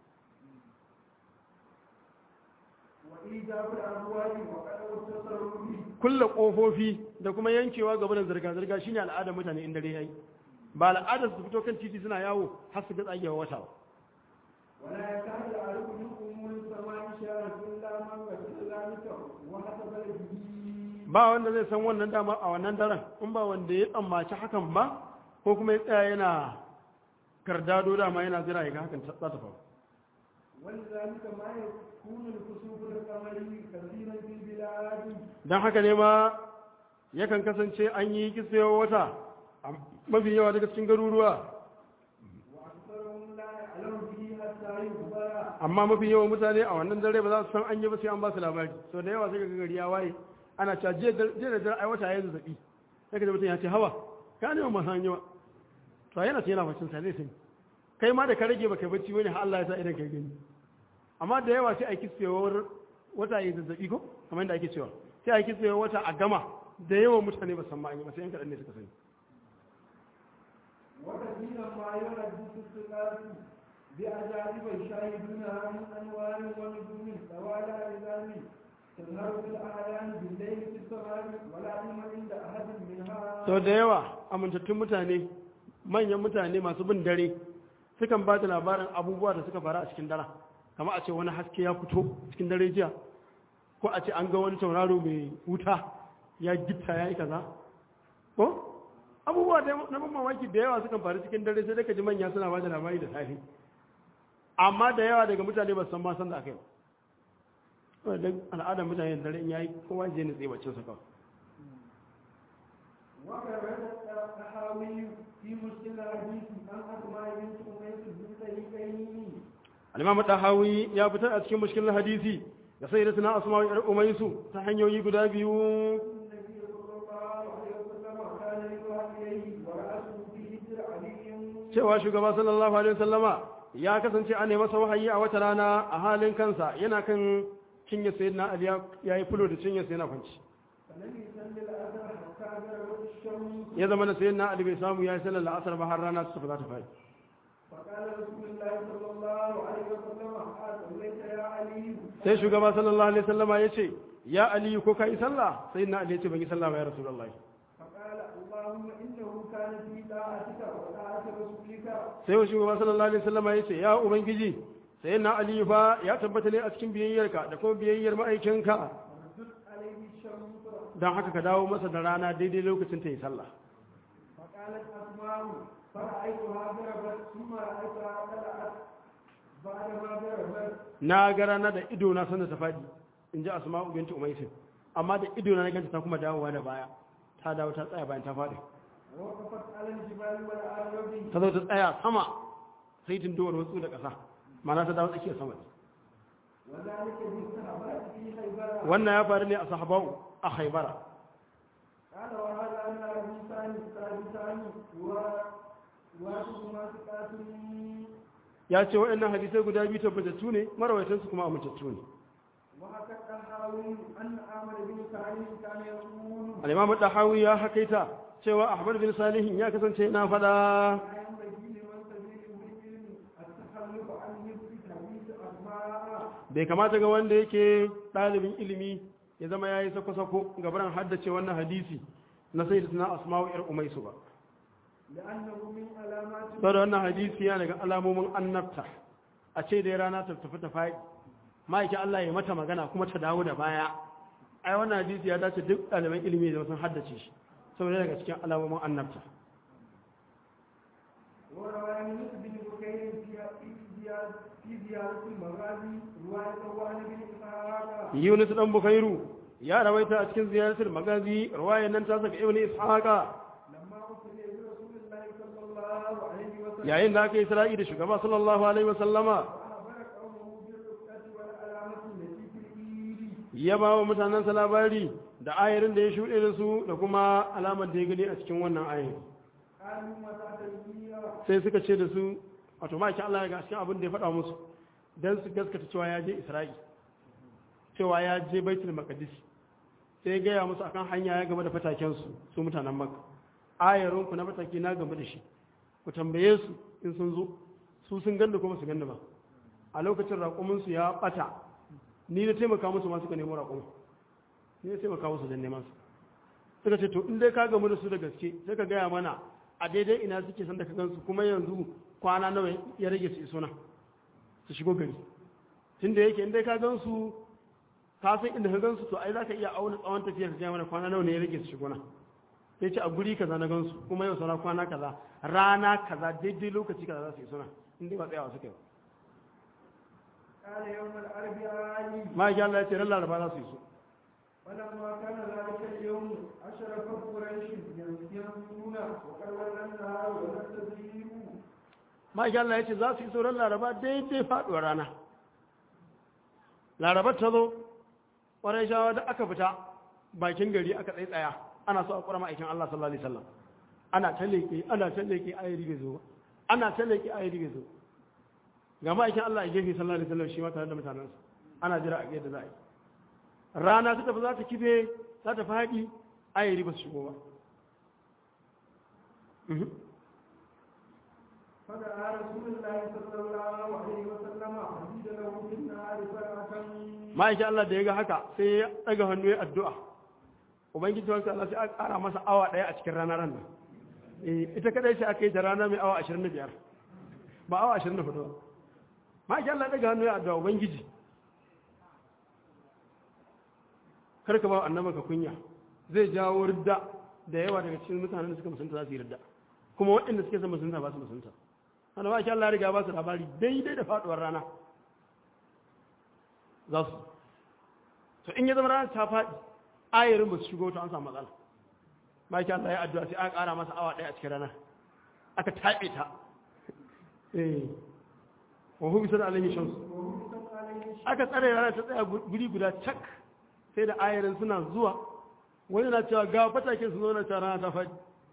وإيجاب الأبواب وقدر التصرف kulle kofofi da kuma yankewa gaba da zirga-zirga shine al'adar mutane in dare yayi ba al'adar su fito kan titi suna yawo har su ga tsagewa wata ba ولا يكاد يعرف من أمور السماء شارة إلا من غسل ذلك وحسب به ba wanda zai san wannan dama a wannan daren in ba wanda ya tsammaci hakan ba ko kuma ya tsaya yana kardado dama yana jira ya ga hakan za ta faru ولذلك ما يكون الكسوف القمري كثيرا في البلاد don haka ne ma yakan kasance an yi kisewa wata a mafi yawa daga cikin garuruwa وأكثرهم لا يعلم به حتى يخبر amma mafi yawan mutane a wannan dare ba za su san an yi ba sai an ba su labari sau da yawa sai ga gari ya waye ana cewa jiya da jiya da dare ai wata ya zazzabi sai ka ji mutum ya ce hawa ka ne ma san yawa to yana ce yana bacin sa zai sani kai ma da ka rage baka bacci wani har Allah ya sa idan kai gani amma da yawa sai a kisfewar wata ya zazzabi ko kamar yadda ake cewa sai a kisfewar wata a gama da yawan mutane ba san ma an yi ba sai yan kaɗan ne suka sani وكثيرا ما يحدث الثقات بأجانب يشاهدونها من أنوار ونجوم طوال أعلام تظهر في الأعلام بالليل في السماء ولا علم عند أحد منها sau da yawa amintattun mutane manyan mutane masu bin dare sukan ba da labarin abubuwa da suka faru a cikin dara kama a ce wani haske ya fito cikin dare jiya ko a ce an ga wani tauraro mai wuta ya gitta ya yi kaza ko abubuwa da na ban mamaki da yawa sukan faru cikin dare sai daga ji manya suna ba da labari da safe amma da yawa daga mutane ba su san ma san da aka yi ba don al'adar mutane da dare in yayi kowa je ne tsaye bacin sa kawai وكرر الطحاوي في مشكل الحديث عن أسماء بنت أميس بالطريقين al-imam tahawi ya fitar a cikin mushkilin hadisi da sai da tana asma wa umaysu ta hanyoyi guda biyu النبي صلى الله عليه وسلم كان يدعى إليه ورأسه في هجر علي cewa shugaba sallallahu alaihi wasallama ya kasance an nemi masa wahayi a wata rana a halin kansa yana kan cinye sayyidina ali ya yi fulo da cinye sayyidina kwanci فلم يصل الأثر حتى غربت الشمس ya zama da sayyidina ali bai samu ya yi sallar la'asar ba har rana ta tafi za ta fadi فقال رسول الله صلى الله عليه وسلم أصليت يا علي sai shugaba sallallahu alaihi wasallama ya ce ya ali ko ka yi sallah sayyidina ali ya ce ban yi sallah ba ya rasulullahi فقال اللهم إنه كان في طاعتك وطاعة رسولك sai wa shugaba sallallahu alaihi wasallama ya ce ya ubangiji sayyidina ali fa ya tabbata ne a cikin biyayyarka da kuma biyayyar ma'aikinka فردت عليه الشمس don haka ka dawo masa da rana daidai lokacin ta yi sallah فقالت أسماء فرأيتها ضربت ثم رأيتها طلعت بعدما ضربت na ga rana da ido na sanda ta faɗi in ji asma'u binti umaisin amma da ido na ganta ta kuma dawowa da baya ta dawo ta tsaya bayan ta faɗi ووقفت على الجبال والأرض ta zo ta tsaya sama sai tun dowar wasu da ƙasa mana ta dawo tsakiyar sama وذلك بالصحابات في خيبر wannan ya faru ne a sahabau a haibara قال وهذا أن أبي ثاني الثالثان وواحدهما ثقات ya ce waɗannan hadisai guda biyu tabbatattu ne marawaitansu kuma amintattu ne وحكى الطحاوي أن أحمد بن سعيد كان يقول al-imam dahawi ya hakaita cewa ahmad bin salihin ya kasance yana fada لا ينبغي لمن سبيل العلم التخلف عن حفظ حديث أسماء bai kamata ga wanda yake ɗalibin ilimi ya zama ya yi sako-sako gabaran haddace wannan hadisi na sai da suna asma'u yar umaisu ba لأنه من علامات saboda wannan hadisi ya daga alamomin annabta a ce da rana ta tafi ta faɗi ma'aikin Allah ya mata magana kuma ta dawo da baya ai wannan hadisi ya dace duk ɗaliban ilimi da sun haddace shi saboda daga cikin alamomin annabta وروى يونس بن بكير في في زيادة في زيادة المغازي رواية وعن بن إسحاق Yunus dan Bukairu ya rawaita a cikin ziyaratul magazi riwayar nan ta saka Ibn Ishaqa لما أرسل برسول الله صلى الله عليه وسلم yayin da aka yi Isra'i da shugaba sallallahu alaihi wasallama وأخبر قومه بالرفقة والعلامة التي في الإيد ya ba wa mutanensa labari da ayarin da ya shuɗe da su da kuma alamar da ya gani a cikin wannan ayarin قالوا متى تلقيها sai suka ce da su wato ma'aikin Allah ya ga cikin abin da ya faɗa musu don su gaskata cewa ya je Isra'i cewa ya je Baitul Maqdis sai ya gaya musu akan hanya ya gaba da fatakensu su mutanen Makka ayarin ku na fataki na gaba da shi ku tambaye su in sun zo su sun ganda kuma su ganda ba a lokacin raƙumin su ya ɓata ni na taimaka musu ma suka nemo raƙumin ni na taimaka musu don neman su suka ce to in dai ka gamu da su da gaske sai ka gaya mana a daidai ina suke san da ka gansu kuma yanzu kwana nawa ya rage su iso nan su shigo gari tun da yake in dai ka gansu ka san inda ka gansu to ai za ka iya auna tsawon tafiyar ka gaya mana kwana nawa ne ya rage su shigo nan sai ce a guri kaza na gansu kuma yau sana kwana kaza rana kaza daidai lokaci kaza za su iso nan in dai ba tsayawa suka yi ba قال يوم الأربعاء ma ya Allah ya ce ran laraba za su iso فلما كان ذلك اليوم أشرف قريش ينسون وقد ولى النهار ولم تزيدوا ma ya Allah ya ce za su iso ran laraba daidai faɗuwar rana laraba ta zo ƙwarai shawa da aka fita bakin gari aka tsaye tsaya ana so a ƙura ma'aikin Allah sallallahu alaihi wasallam ana ta leƙe ana ta leƙe ayari bai zo ba ana ta leƙe ayari bai zo ga ma'aikin Allah a gefe sallallahu alaihi wasallam shi ma tare da mutanensa ana jira a ga yadda za a yi rana ta tafi za ta kife za ta faɗi ayari ba su shigo ba Mhm. فدعا رسول الله صلى الله عليه وسلم فزيد له في النهار فرعة ma'aikin Allah da ya ga haka sai ya ɗaga hannu ya addu'a ubangiji wanka Allah sai aka ƙara masa awa ɗaya a cikin ranar nan Eh, ita kadai sai aka yi ta rana mai awa 25 ba awa 24 ba ma'aikin Allah ya ɗaga hannu ya addu'a ubangiji karka ba annaba ka kunya zai jawo ridda da yawa daga cikin mutanen da suka musunta za su yi ridda kuma waɗanda suke son musunta ba su musunta wanda ma'aikin Allah ya riga ba su labari daidai da faɗuwar rana za su to in ya zama ranar ta faɗi ayarin ba su shigo ta an samu matsala ba ki Allah ya addu'a sai aka ƙara masa awa ɗaya a cikin rana aka taɓe ta eh wa hu bisa da alaihi shamsu ومسك عليه aka tsare rana ta tsaya guri guda cak sai da ayarin suna zuwa wani na cewa ga fatakin su zo na cewa rana ta faɗi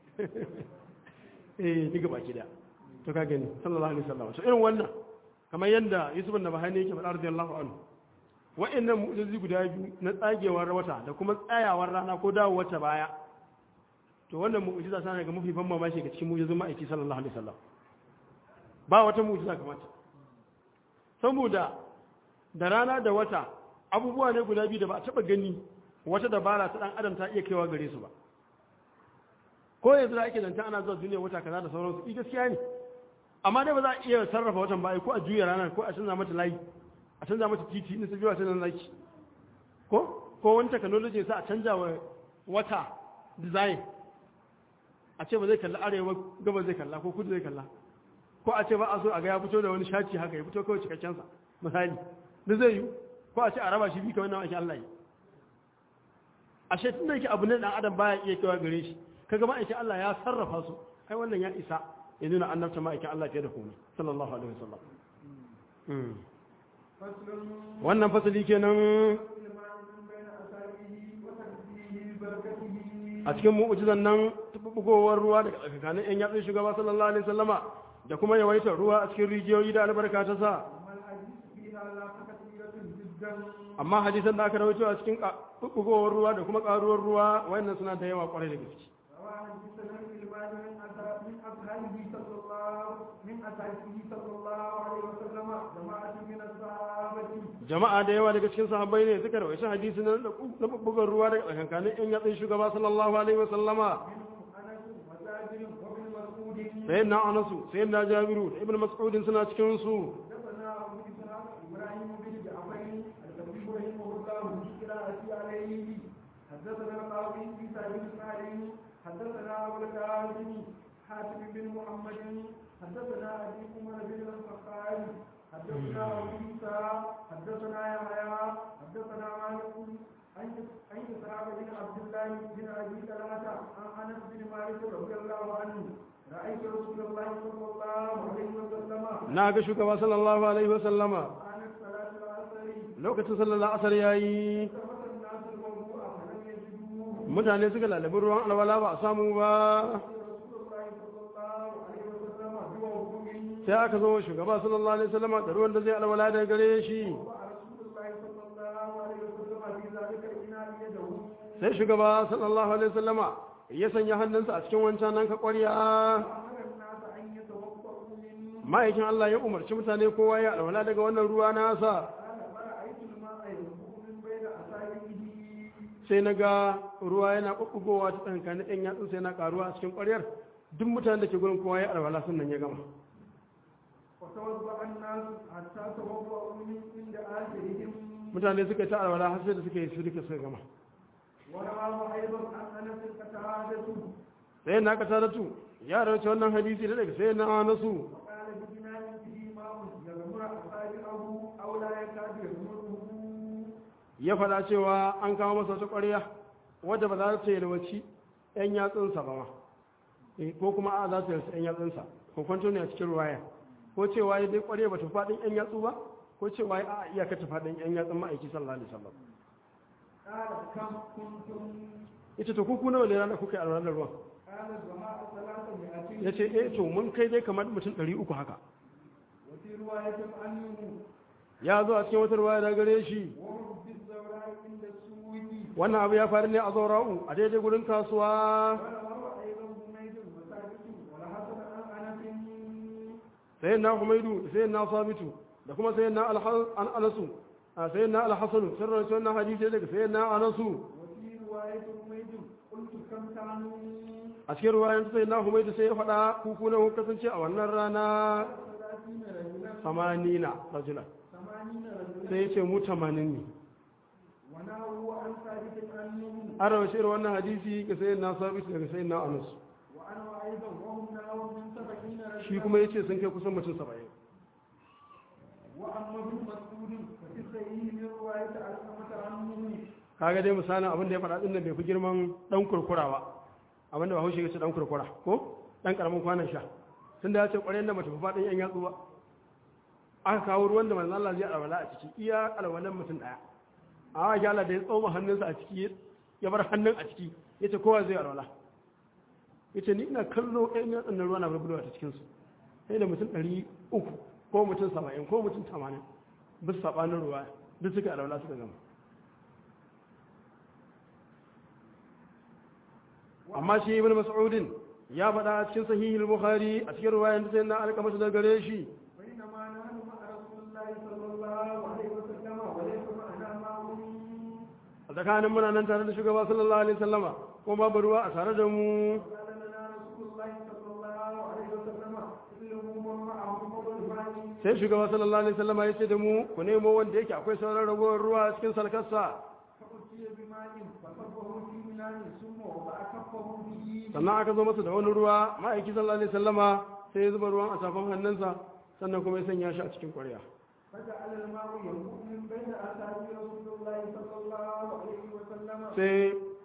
eh diga baki da to ka gani sallallahu alaihi wasallam to irin wannan kamar yadda Yusuf bin Nabhani yake faɗa radiyallahu anhu wa'annan mu'jizozi guda biyu na tsagewar wata da kuma tsayawar rana ko dawo wata baya to wannan mu'jiza tana daga mafi ban mamaki ga cikin mu'jizun ma'aiki sallallahu alaihi wasallam ba wata mu'jiza kamar ta saboda da rana da wata abubuwa ne guda biyu da ba a taba gani wata dabara ta dan adam ta iya kaiwa gare su ba ko yanzu da ake zanta ana zuwa duniya wata kaza da sauransu i gaskiya ne amma dai ba za a iya sarrafa watan ba ko a juya ranar ko a canza mata layi a canza mata titi in su biyu a canza laki ko ko wani technology sa a canza wa wata design a ce ba zai kalla arewa gaba zai kalla ko kudu zai kalla ko a ce ba a so a ga ya fito da wani shaci haka ya fito kawai cikakken sa misali da zai yi ko a ce a raba shi bi kamar nan ake Allah yi ashe tun da yake abu ne dan adam baya iya kaiwa gare shi kaga ma'aikin Allah ya sarrafa su ai wannan ya isa ya nuna annabta ma'aikin Allah fiye da komai sallallahu alaihi wasallam Mm. فصل wannan fasali kenan الماء من بين أصابعه وتنزيه بركته a cikin mu'ujizan nan bugowar ruwa daga tsakanin yan yatsun shugaba sallallahu alaihi wasallama da kuma yawaitar ruwa a cikin rijiyoyi da albarka ta sa وما الحديث فيها لا كثيرة جدا amma hadisan da aka rawaito a cikin bugowar ruwa da kuma karuwar ruwa wayannan suna da yawa kwarai da gaske رواه حدثنا الماء من أصحاب من أصحابه صلى الله من أصحابه صلى الله عليه وسلم جماعة من الصحابة jama'a da yawa daga cikin sahabbai ne suka rawaita hadisi na na bugar ruwa daga tsakankanin yan yatsun shugaba sallallahu alaihi wasallama منهم أنس وجابر وابن مسعود sayyidina anasu sayyidina jabiru da ibnu mas'ud suna cikin su حدثنا أبو إسحاق إبراهيم بن جعفر الكبير رحمه الله بقراءة عليه حدثنا القاضي في سعيد إسماعيل حدثنا أبو القاسم حاتم بن محمد حدثنا أبي عمر بن الخطاب حدثنا أبو عيسى حدثنا يحيى حدثنا مالك عن عن إسحاق بن عبد الله بن أبي طلحة عن أنس بن مالك رضي الله عنه رأيت رسول الله صلى الله عليه وسلم na ga shugaba sallallahu alaihi wasallama عن الصلاة العصر lokacin sallallahu asar yayi ثبت الناس الوضوء فلم يجدوه mutane suka lalabi ruwan alwala ba a samu ba رسول الله صلى الله عليه وسلم بوضوء sai aka zo shugaba sallallahu alaihi wasallama da ruwan da zai alwala daga gare shi ورسول الله صلى الله عليه وسلم في ذلك الإناء يده sai shugaba sallallahu alaihi wasallama ya sanya hannunsa a cikin wancan nan ka ƙwarya وأمر الناس أن يتوضأوا منه ma'aikin Allah ya umarci mutane kowa ya alwala daga wannan ruwa nasa قال فرأيت الماء ينبوع من بين أصابعه sai na ga ruwa yana ɓuɓɓugowa ta tsankanin ɗan yatsun sai na ƙaruwa a cikin ƙwaryar duk mutanen da ke gurin kowa ya alwala sannan ya gama وتوضأ الناس حتى توضأوا من عند آخرهم mutane suka ta alwala har sai da suka yi su duka suka gama ورواه أيضا عن أنس قتادة sai na ka taratu ya rawace wannan hadisi da daga sai na nasu وقال بجنان به ماء يغمر أصابعه أو لا يكاد يغمره ya faɗa cewa an kawo masa wata ƙwarya wadda ba za ta yi yalwaci 'yan yatsunsa ba ma Eh, ko kuma a za ta yarsa 'yan yatsunsa ko kwanto ne a cikin ruwaya ko cewa ya dai ƙwarya ba ta faɗin 'yan yatsu ba ko cewa ya a iyaka ta faɗin 'yan yatsun ma'aiki sallallahu alaihi wasallam قال كم كنتم ita to kuku nawa ne ranar kuka yi alwalar ruwan قال الجماعة ثلاثة ya ce eh to mun kai dai kamar mutum ɗari uku haka وفي رواية عنه ya zo a cikin wata ruwaya da gare shi وهم في الزوراء عند السوق wannan abu ya faru ne a zaura'u a daidai gurin kasuwa وروى أيضا حميد وثابت والحسن عن أنس sai na humaidu sai na sabitu da kuma sai na an anasu a sai na alhassanu sun rawaito wannan hadisi daga sai na anasu وفي رواية حميد قلت كم كانوا a cikin ruwayan sai na humaidu sai ya faɗa kuku na kun kasance a wannan rana ثلاثين رجلا samanina rajula ثمانين رجلا sai ya ce mu tamanin ne ونهوا عن ثابت عنه an rawaito irin wannan hadisi ga sai na sabitu daga sai na anasu وأنا أيضا وهم نهوا من سبعين shi رجلا kuma ya ce sun kai kusan mutum saba'in وأما ابن مسعود ففي الصحيح من رواية علقمة عنه kaga dai misalin abin da ya faɗa ɗin nan bai fi girman ɗan kurkura ba abin da ba haushe ya ce ɗan kurkura ko ɗan ƙaramin kwanan sha tun da ya ce ƙwaryen da mace fi faɗin yan yatsu ba aka kawo ruwan da manzan Allah zai alwala a ciki iya alwalan mutum ɗaya a wa Allah da ya tsoma hannunsa a ciki ya bar hannun a ciki ya ce kowa zai alwala ya ce ni ina kallo ɗayan yatsun na ruwa na bulbulwa ta cikinsu sai da mutum ɗari uku ko mutum saba'in ko mutum tamanin bisa saɓanin ruwa duk suka alwala suka gama amma shi ibn mas'udin ya faɗa a cikin sahihul bukhari a cikin ruwayan da sai na alƙa masa da gare shi بينما نحن مع رسول الله صلى الله عليه وسلم وليس معنا ماء a tsakanin muna nan tare da shugaba sallallahu alaihi wasallama ko babu ruwa a tare da mu قال لنا رسول الله صلى الله عليه وسلم اطلبوا من معه فضل الماء sai shugaba sallallahu alaihi wasallama ya ce da mu ku nemo wanda yake akwai sauran ragowar ruwa a cikin salkarsa فأتي بماء فصبه في منام ثم وضع كفه فيه sannan aka zo masa da wani ruwa ma'aiki sallallahu alaihi wasallama sai ya zuba ruwan a safan hannunsa sannan kuma ya sanya shi a cikin ƙwarya فجعل الماء ينبوع من بين أصابع رسول الله صلى الله عليه وسلم sai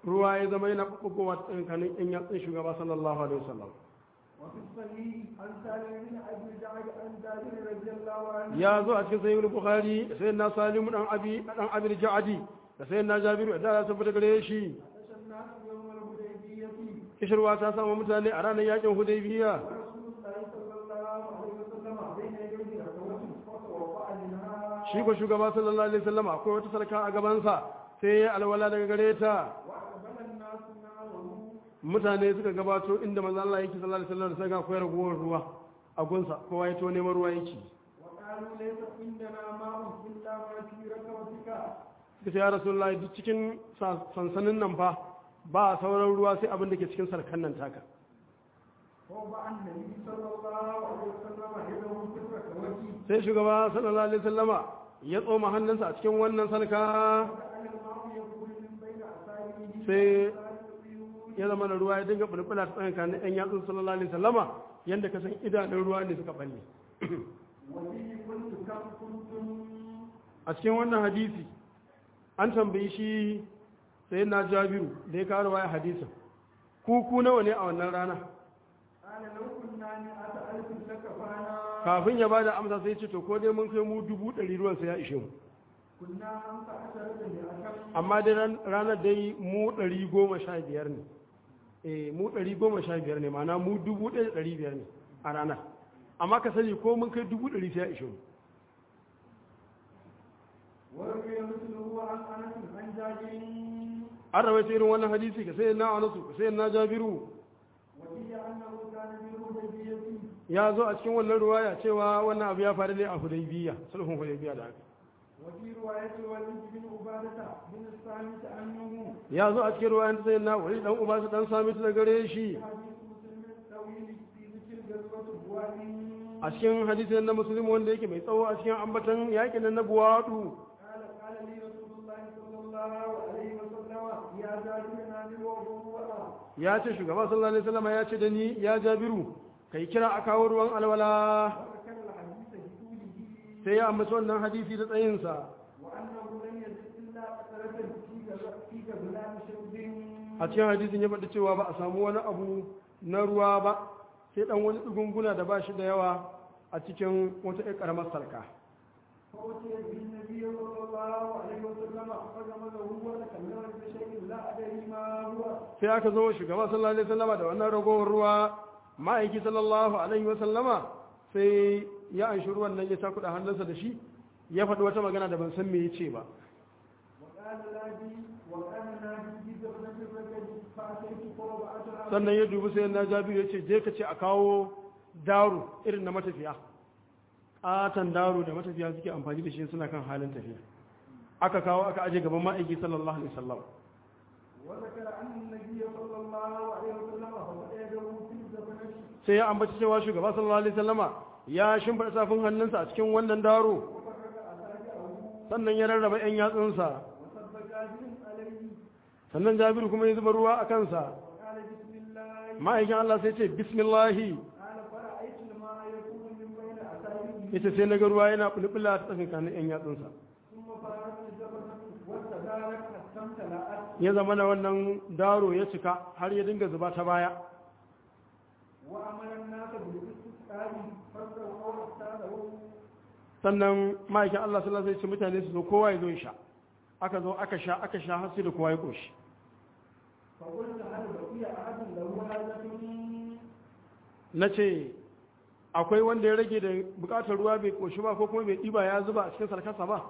ruwa ya zama yana ɓuɓɓugowa tsakanin yan yatsun shugaba sallallahu alaihi wasallam وفي الصحيح عن سالم بن ابي جعد عن جابر رضي الله عنه ya zo a cikin sahihul bukhari da sayyidina salimu dan abi dan abi ja'adi da sayyidina jabiru da ya tabbata gare shi عطش الناس يوم الحديبيه kishirwa ta samu mutane a ranar yakin hudaybiya ورسول الله صلى الله عليه وسلم بين يديه ركوة فتوضا منها shi ko shugaba sallallahu alaihi wasallam akwai wata sarka a gabansa sai ya alwala daga gare ta واقبل الناس نعمه mutane suka gabato inda manzo Allah yake sallallahu alaihi wasallam sai ga akwai ragowar ruwa a gunsa kowa ya to neman ruwa yake وقالوا ليس عندنا ماء الا ما في ركبتك suka ce ya rasulullahi duk cikin sa- sansanin nan fa ba sauran ruwa sai abin da ke cikin sarkan nan taka ووضع النبي صلى الله عليه وسلم يده في الركوة sai shugaba sallallahu alaihi wasallama ya tsoma hannunsa a cikin wannan sarka وجعل الماء يخرج من بين اصابعه sai العيون ya zama da ruwa ya dinga bulbula ta tsakanin ɗan yatsun sallallahu alaihi wasallama yanda ka san idanun ruwa ne suka balle وفيه قلت كم كنتم a cikin wannan hadisi an tambayi shi sai na jabiru da ya kawo waya hadisin ku ku nawa ne a wannan rana قال لو كنا مئة ألف لكفانا kafin ya bada amsa sai ce to ko dai mun kai mu dubu ɗari ruwan sai ya ishe mu كنا خمس عشرة مئة amma dai ran- ranar dai mu ɗari goma sha biyar ne eh mu ɗari goma sha biyar ne ma'ana mu dubu ɗaya da ɗari biyar ne a ranar amma ka sani ko mun kai dubu ɗari sai ya ishe mu وروي مثله عن أنس عن جابر an rawaita irin wannan hadisi ka sai na anasu ka sai na jabiru وفيه أنه كان بالهديبية ya zo a cikin wannan ruwaya cewa wannan abu ya faru ne a hudaybiya sulhun hudaybiya da aka وفي رواية الوليد بن عبادة بن الصامت عنه ya zo a cikin ruwayan ta sai na wani dan uba su dan sami ta gare shi حديث مسلم الطويل في ذكر غزوة بواد a cikin hadisin na musulmi wanda yake mai tsawo a cikin ambatan yakin nan na buwadu قال قال لي رسول الله صلى الله عليه وسلم يا جابر نادي وضوء ya ce shugaba sallallahu alaihi wasallam ya ce da ni ya jabiru kai kira a kawo ruwan alwala وذكر الحديث بطوله sai ya ambaci wannan hadisi da tsayinsa وأنه لم يزد إلا أثرة في غز- في غزلان شرب a cikin hadisin ya faɗi cewa ba a samu wani abu na ruwa ba sai dan wani dugunguna da ba shi da yawa a cikin wata ƴar ƙaramar sarka فأتي بالنبي صلى الله عليه وسلم فجمله وتكلم بشيء لا أدري ما هو sai aka zo shugaba sallallahu alaihi wasallama da wannan ragowar ruwa ma'aiki sallallahu alaihi wasallama sai ya anshi ruwan nan ya takuda hannunsa da shi ya faɗi wata magana da ban san me yace ba وقال نادي وقال نادي بزبنة الرجل فأتيت فوضعتها sannan ya dubi sai na jabiru ya ce je ka ce a kawo daru irin na matafiya ƙatan daru da matafiya suke amfani da shi suna kan halin tafiya aka kawo aka aje gaban ma'aiki sallallahu alaihi wasallam وذكر أن النبي صلى الله عليه وسلم فقد يده في الزبنة sai ya ambaci cewa shugaba sallallahu alaihi wasallama ya shimfiɗa safin hannunsa a cikin wannan daro وفرق أساجعه sannan ya rarraba 'yan yatsunsa وصب جابر عليه sannan jabiru kuma ya zuba ruwa a kansa وقال بسم الله ma'aikin Allah sai ce bismillahi قال فرأيت الماء يكون من بين أساجعه yace sai na ga ruwa yana bulbula ta tsakanin 'yan yatsunsa ثم فرغت الزبنة واستدارت حتى امتلأت ya zama na wannan daro ya cika har ya dinga zuba ta baya وأمر الناس بالاستسقاء فاستووا واستادوا sannan ma'aikin Allah sallallahu alaihi wasallam mutane su zo kowa ya zo ya sha aka zo aka sha aka sha har sai da kowa ya koshi فقلت هل بقي أحد له حاجة nace akwai wanda ya rage da bukatar ruwa bai koshi ba ko kuma bai ɗiba ya zuba a cikin sarkasa ba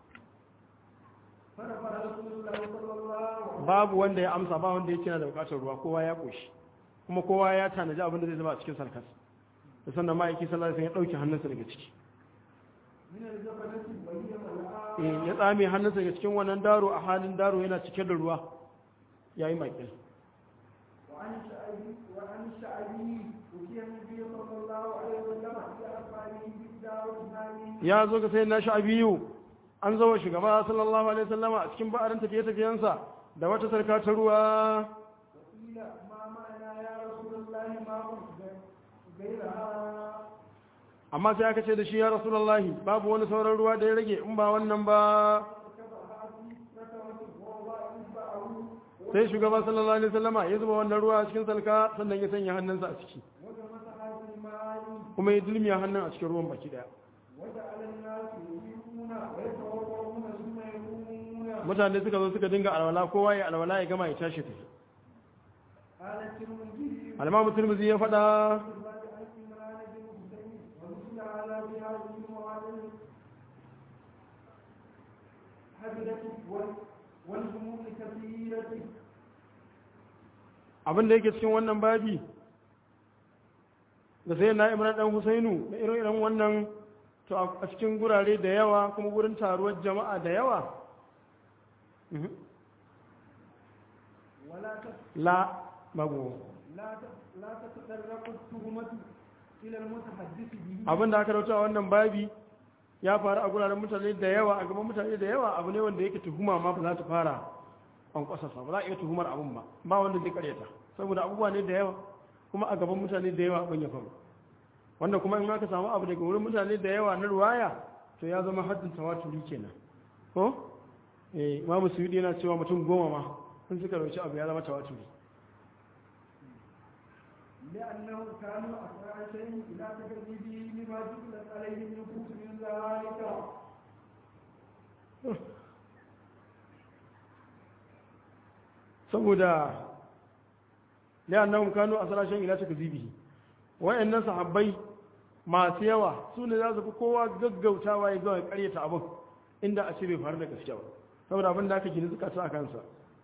فرفع رسول الله صلى الله عليه وسلم babu wanda ya amsa ba wanda yake na da bukatar ruwa kowa ya koshi kuma kowa ya tanaji abin da zai zuba a cikin sarkasa da sannan ma'aiki sallallahu alaihi wasallam ya dauke hannunsa daga ciki من الجبلة وهي ملآ Eh, ya tsame hannunsa daga cikin wannan daro a halin daro yana cike da ruwa yayi makil وعن شعبي وعن شعبي وفي النبي صلى الله عليه وسلم في أصحابه بالدار الثاني ya zo ga sai na sha'abiyu an zo wa shugaba sallallahu alaihi wasallama a cikin ba'arin tafiye-tafiyensa da wata sarka ta ruwa وقيل ما معنا يا رسول الله ما قلت غيرها amma sai aka ce da shi ya rasulullahi babu wani sauran ruwa da ya rage in ba wannan ba فكفأها في ركبة ووضع إصبعه sai shugaba sallallahu alaihi wasallama ya zuba wannan ruwa a cikin salka sannan ya sanya hannunsa a ciki وغمسها في الماء kuma ya dulmiya hannun a cikin ruwan baki daya وجعل الناس يجيبون ويتوضؤون ثم يقومون mutane suka zo suka dinga alwala kowa ya alwala ya gama ya tashi tafi قال الترمذي alama turmuzi ya faɗa بعد عن عمران بن حسين ومثل على بهذه المعادله حدثت والهموم كثيرة abin da yake cikin wannan babi da sai na imran dan husainu da irin irin wannan to a cikin gurare da yawa kuma gurin taruwar jama'a da yawa Mhm. ولا تت- la babu لا تت- لا تتطرق التهمة إلى المتحدث به abin da aka rauta a wannan babi ya faru a guraren mutane da yawa a gaban mutane da yawa abu ne wanda yake tuhuma ma ba za ta fara an kwasasa ba za a iya tuhumar abin ba ba wanda zai karyata saboda abubuwa ne da yawa kuma a gaban mutane da yawa abin ya faru wanda kuma in aka samu abu daga wurin mutane da yawa na ruwaya to ya zama haddin tawaturi kenan ko eh imamu suyudi yana cewa mutum goma ma sun suka rauci abu ya zama tawaturi لأنه كانوا أسرع شيء إلى تكذيبه لما جبلت عليه النفوس من ذلك saboda li'annahum kanu asrashan ila takzibihi wayannan sahabbai masu yawa su ne za su fi kowa gaggautawa ya ga karyata abin inda a ce bai faru da gaskiya ba saboda abin da aka gini zukata a kansa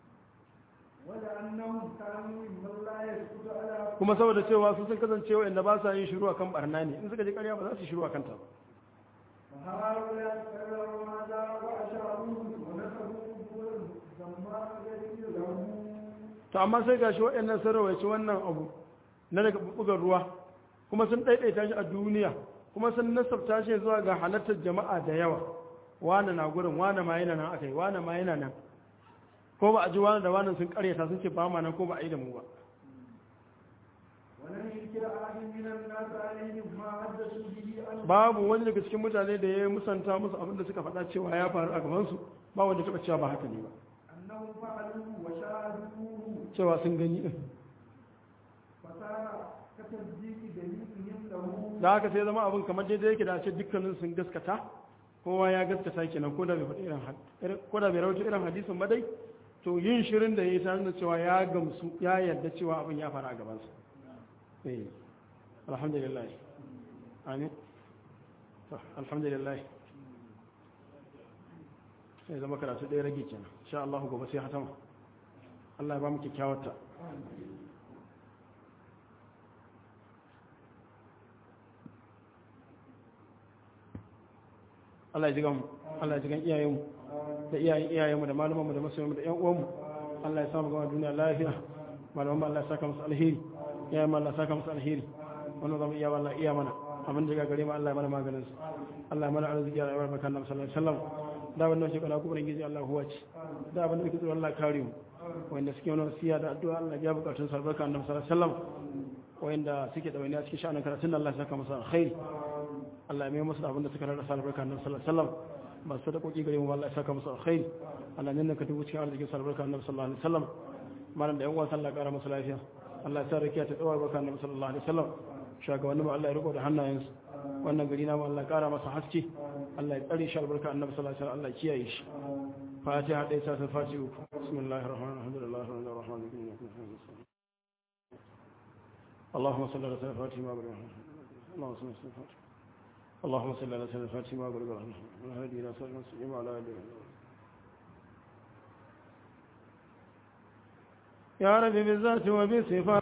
ولأنهم كانوا ممن لا يسكت على kuma saboda cewa su sun kasance wayanda ba sa yin shiru akan barna ne in suka ji karya ba za su yi shiru akan ta ba فهؤلاء كرروا هذا وأشاروه ونسبوا قبورا ثم غير له to amma sai gashi waɗannan sun rawaici wannan abu na daga bugar ruwa kuma sun ɗaiɗaita shi a duniya kuma sun nasabta shi zuwa ga halartar jama'a da yawa wane na gurin wane ma yana nan aka yi wane ma yana nan ko ba a ji wane da wane sun karyata sun ce ba ma nan ko ba a yi da mu ba ولم ينكر أحد من الناس عليهم ما حدثوا به عنه babu wani daga cikin mutane da ya musanta musu abin da suka faɗa cewa ya faru a gabansu ba wanda taɓa cewa ba haka ne ba أنهم فعلوه وشاهدوه cewa sun gani ɗin فصار كتصديق دليلهم له da haka sai zama abin kamar daidai yake da a ce dukkanin sun gaskata kowa ya gaskata kenan ko da bai faɗi irin had- irin- ko da bai rawaito irin hadisin ba dai to yin shirin da ya yi tare da cewa ya gamsu ya yarda cewa abin ya faru a gabansa eh alhamdulillah amin to alhamdulillah sai zama karatu ɗaya rage kenan insha Allah gobe sai hatama Allah ya ba mu kyakkyawar ta Allah ya ji mu Allah ya ji gan iyayenmu da iyayen iyayenmu da malamanmu da masoyanmu da ƴan uwanmu Allah ya samu gama duniya lafiya malaman Allah ya saka musu alheri iyayen Allah ya saka musu alheri wannan zama iya Allah iya mana abin da ga gare mu Allah ya mana maganin su Allah ya mana arziki ya rayuwar makan Nabi sallallahu alaihi wasallam da wannan shi kana kuburin gizi Allah huwa ce da abin da kike tsoro Allah kare mu wanda suke wani wasiya da addu'a Allah ya bukatun sa barka Annabi sallallahu alaihi wasallam wanda suke da wani a cikin sha'anin karatun Allah ya saka musu alkhairi Allah ya mai musu da abin da suka rarrasa albarka Annabi sallallahu alaihi wasallam ba su da koki gare mu Allah ya saka musu alkhairi Allah ne ka dubu cikin arzikin sa albarka Annabi sallallahu alaihi wasallam malam da yan uwan sallah kara musu lafiya Allah ya sa rakiya ta tsawa albarka Annabi sallallahu alaihi wasallam shugabannin mu Allah ya riko da hannayensu wannan gari na mu Allah ya kara masa haske Allah ya tsare shi albarka Annabi sallallahu alaihi wasallam Allah ya kiyaye shi fatiha dai sa sa fatiha uku bismillahir rahmanir rahim alhamdulillahi rabbil alamin اللهم صل على سيدنا فاتحة ما بلغ اللهم صل على سيدنا فاتحة اللهم صل على سيدنا فاتحة ما بلغ والهدي إلى صراط المستقيم وعلى آله يا رب بالذات وبالصفات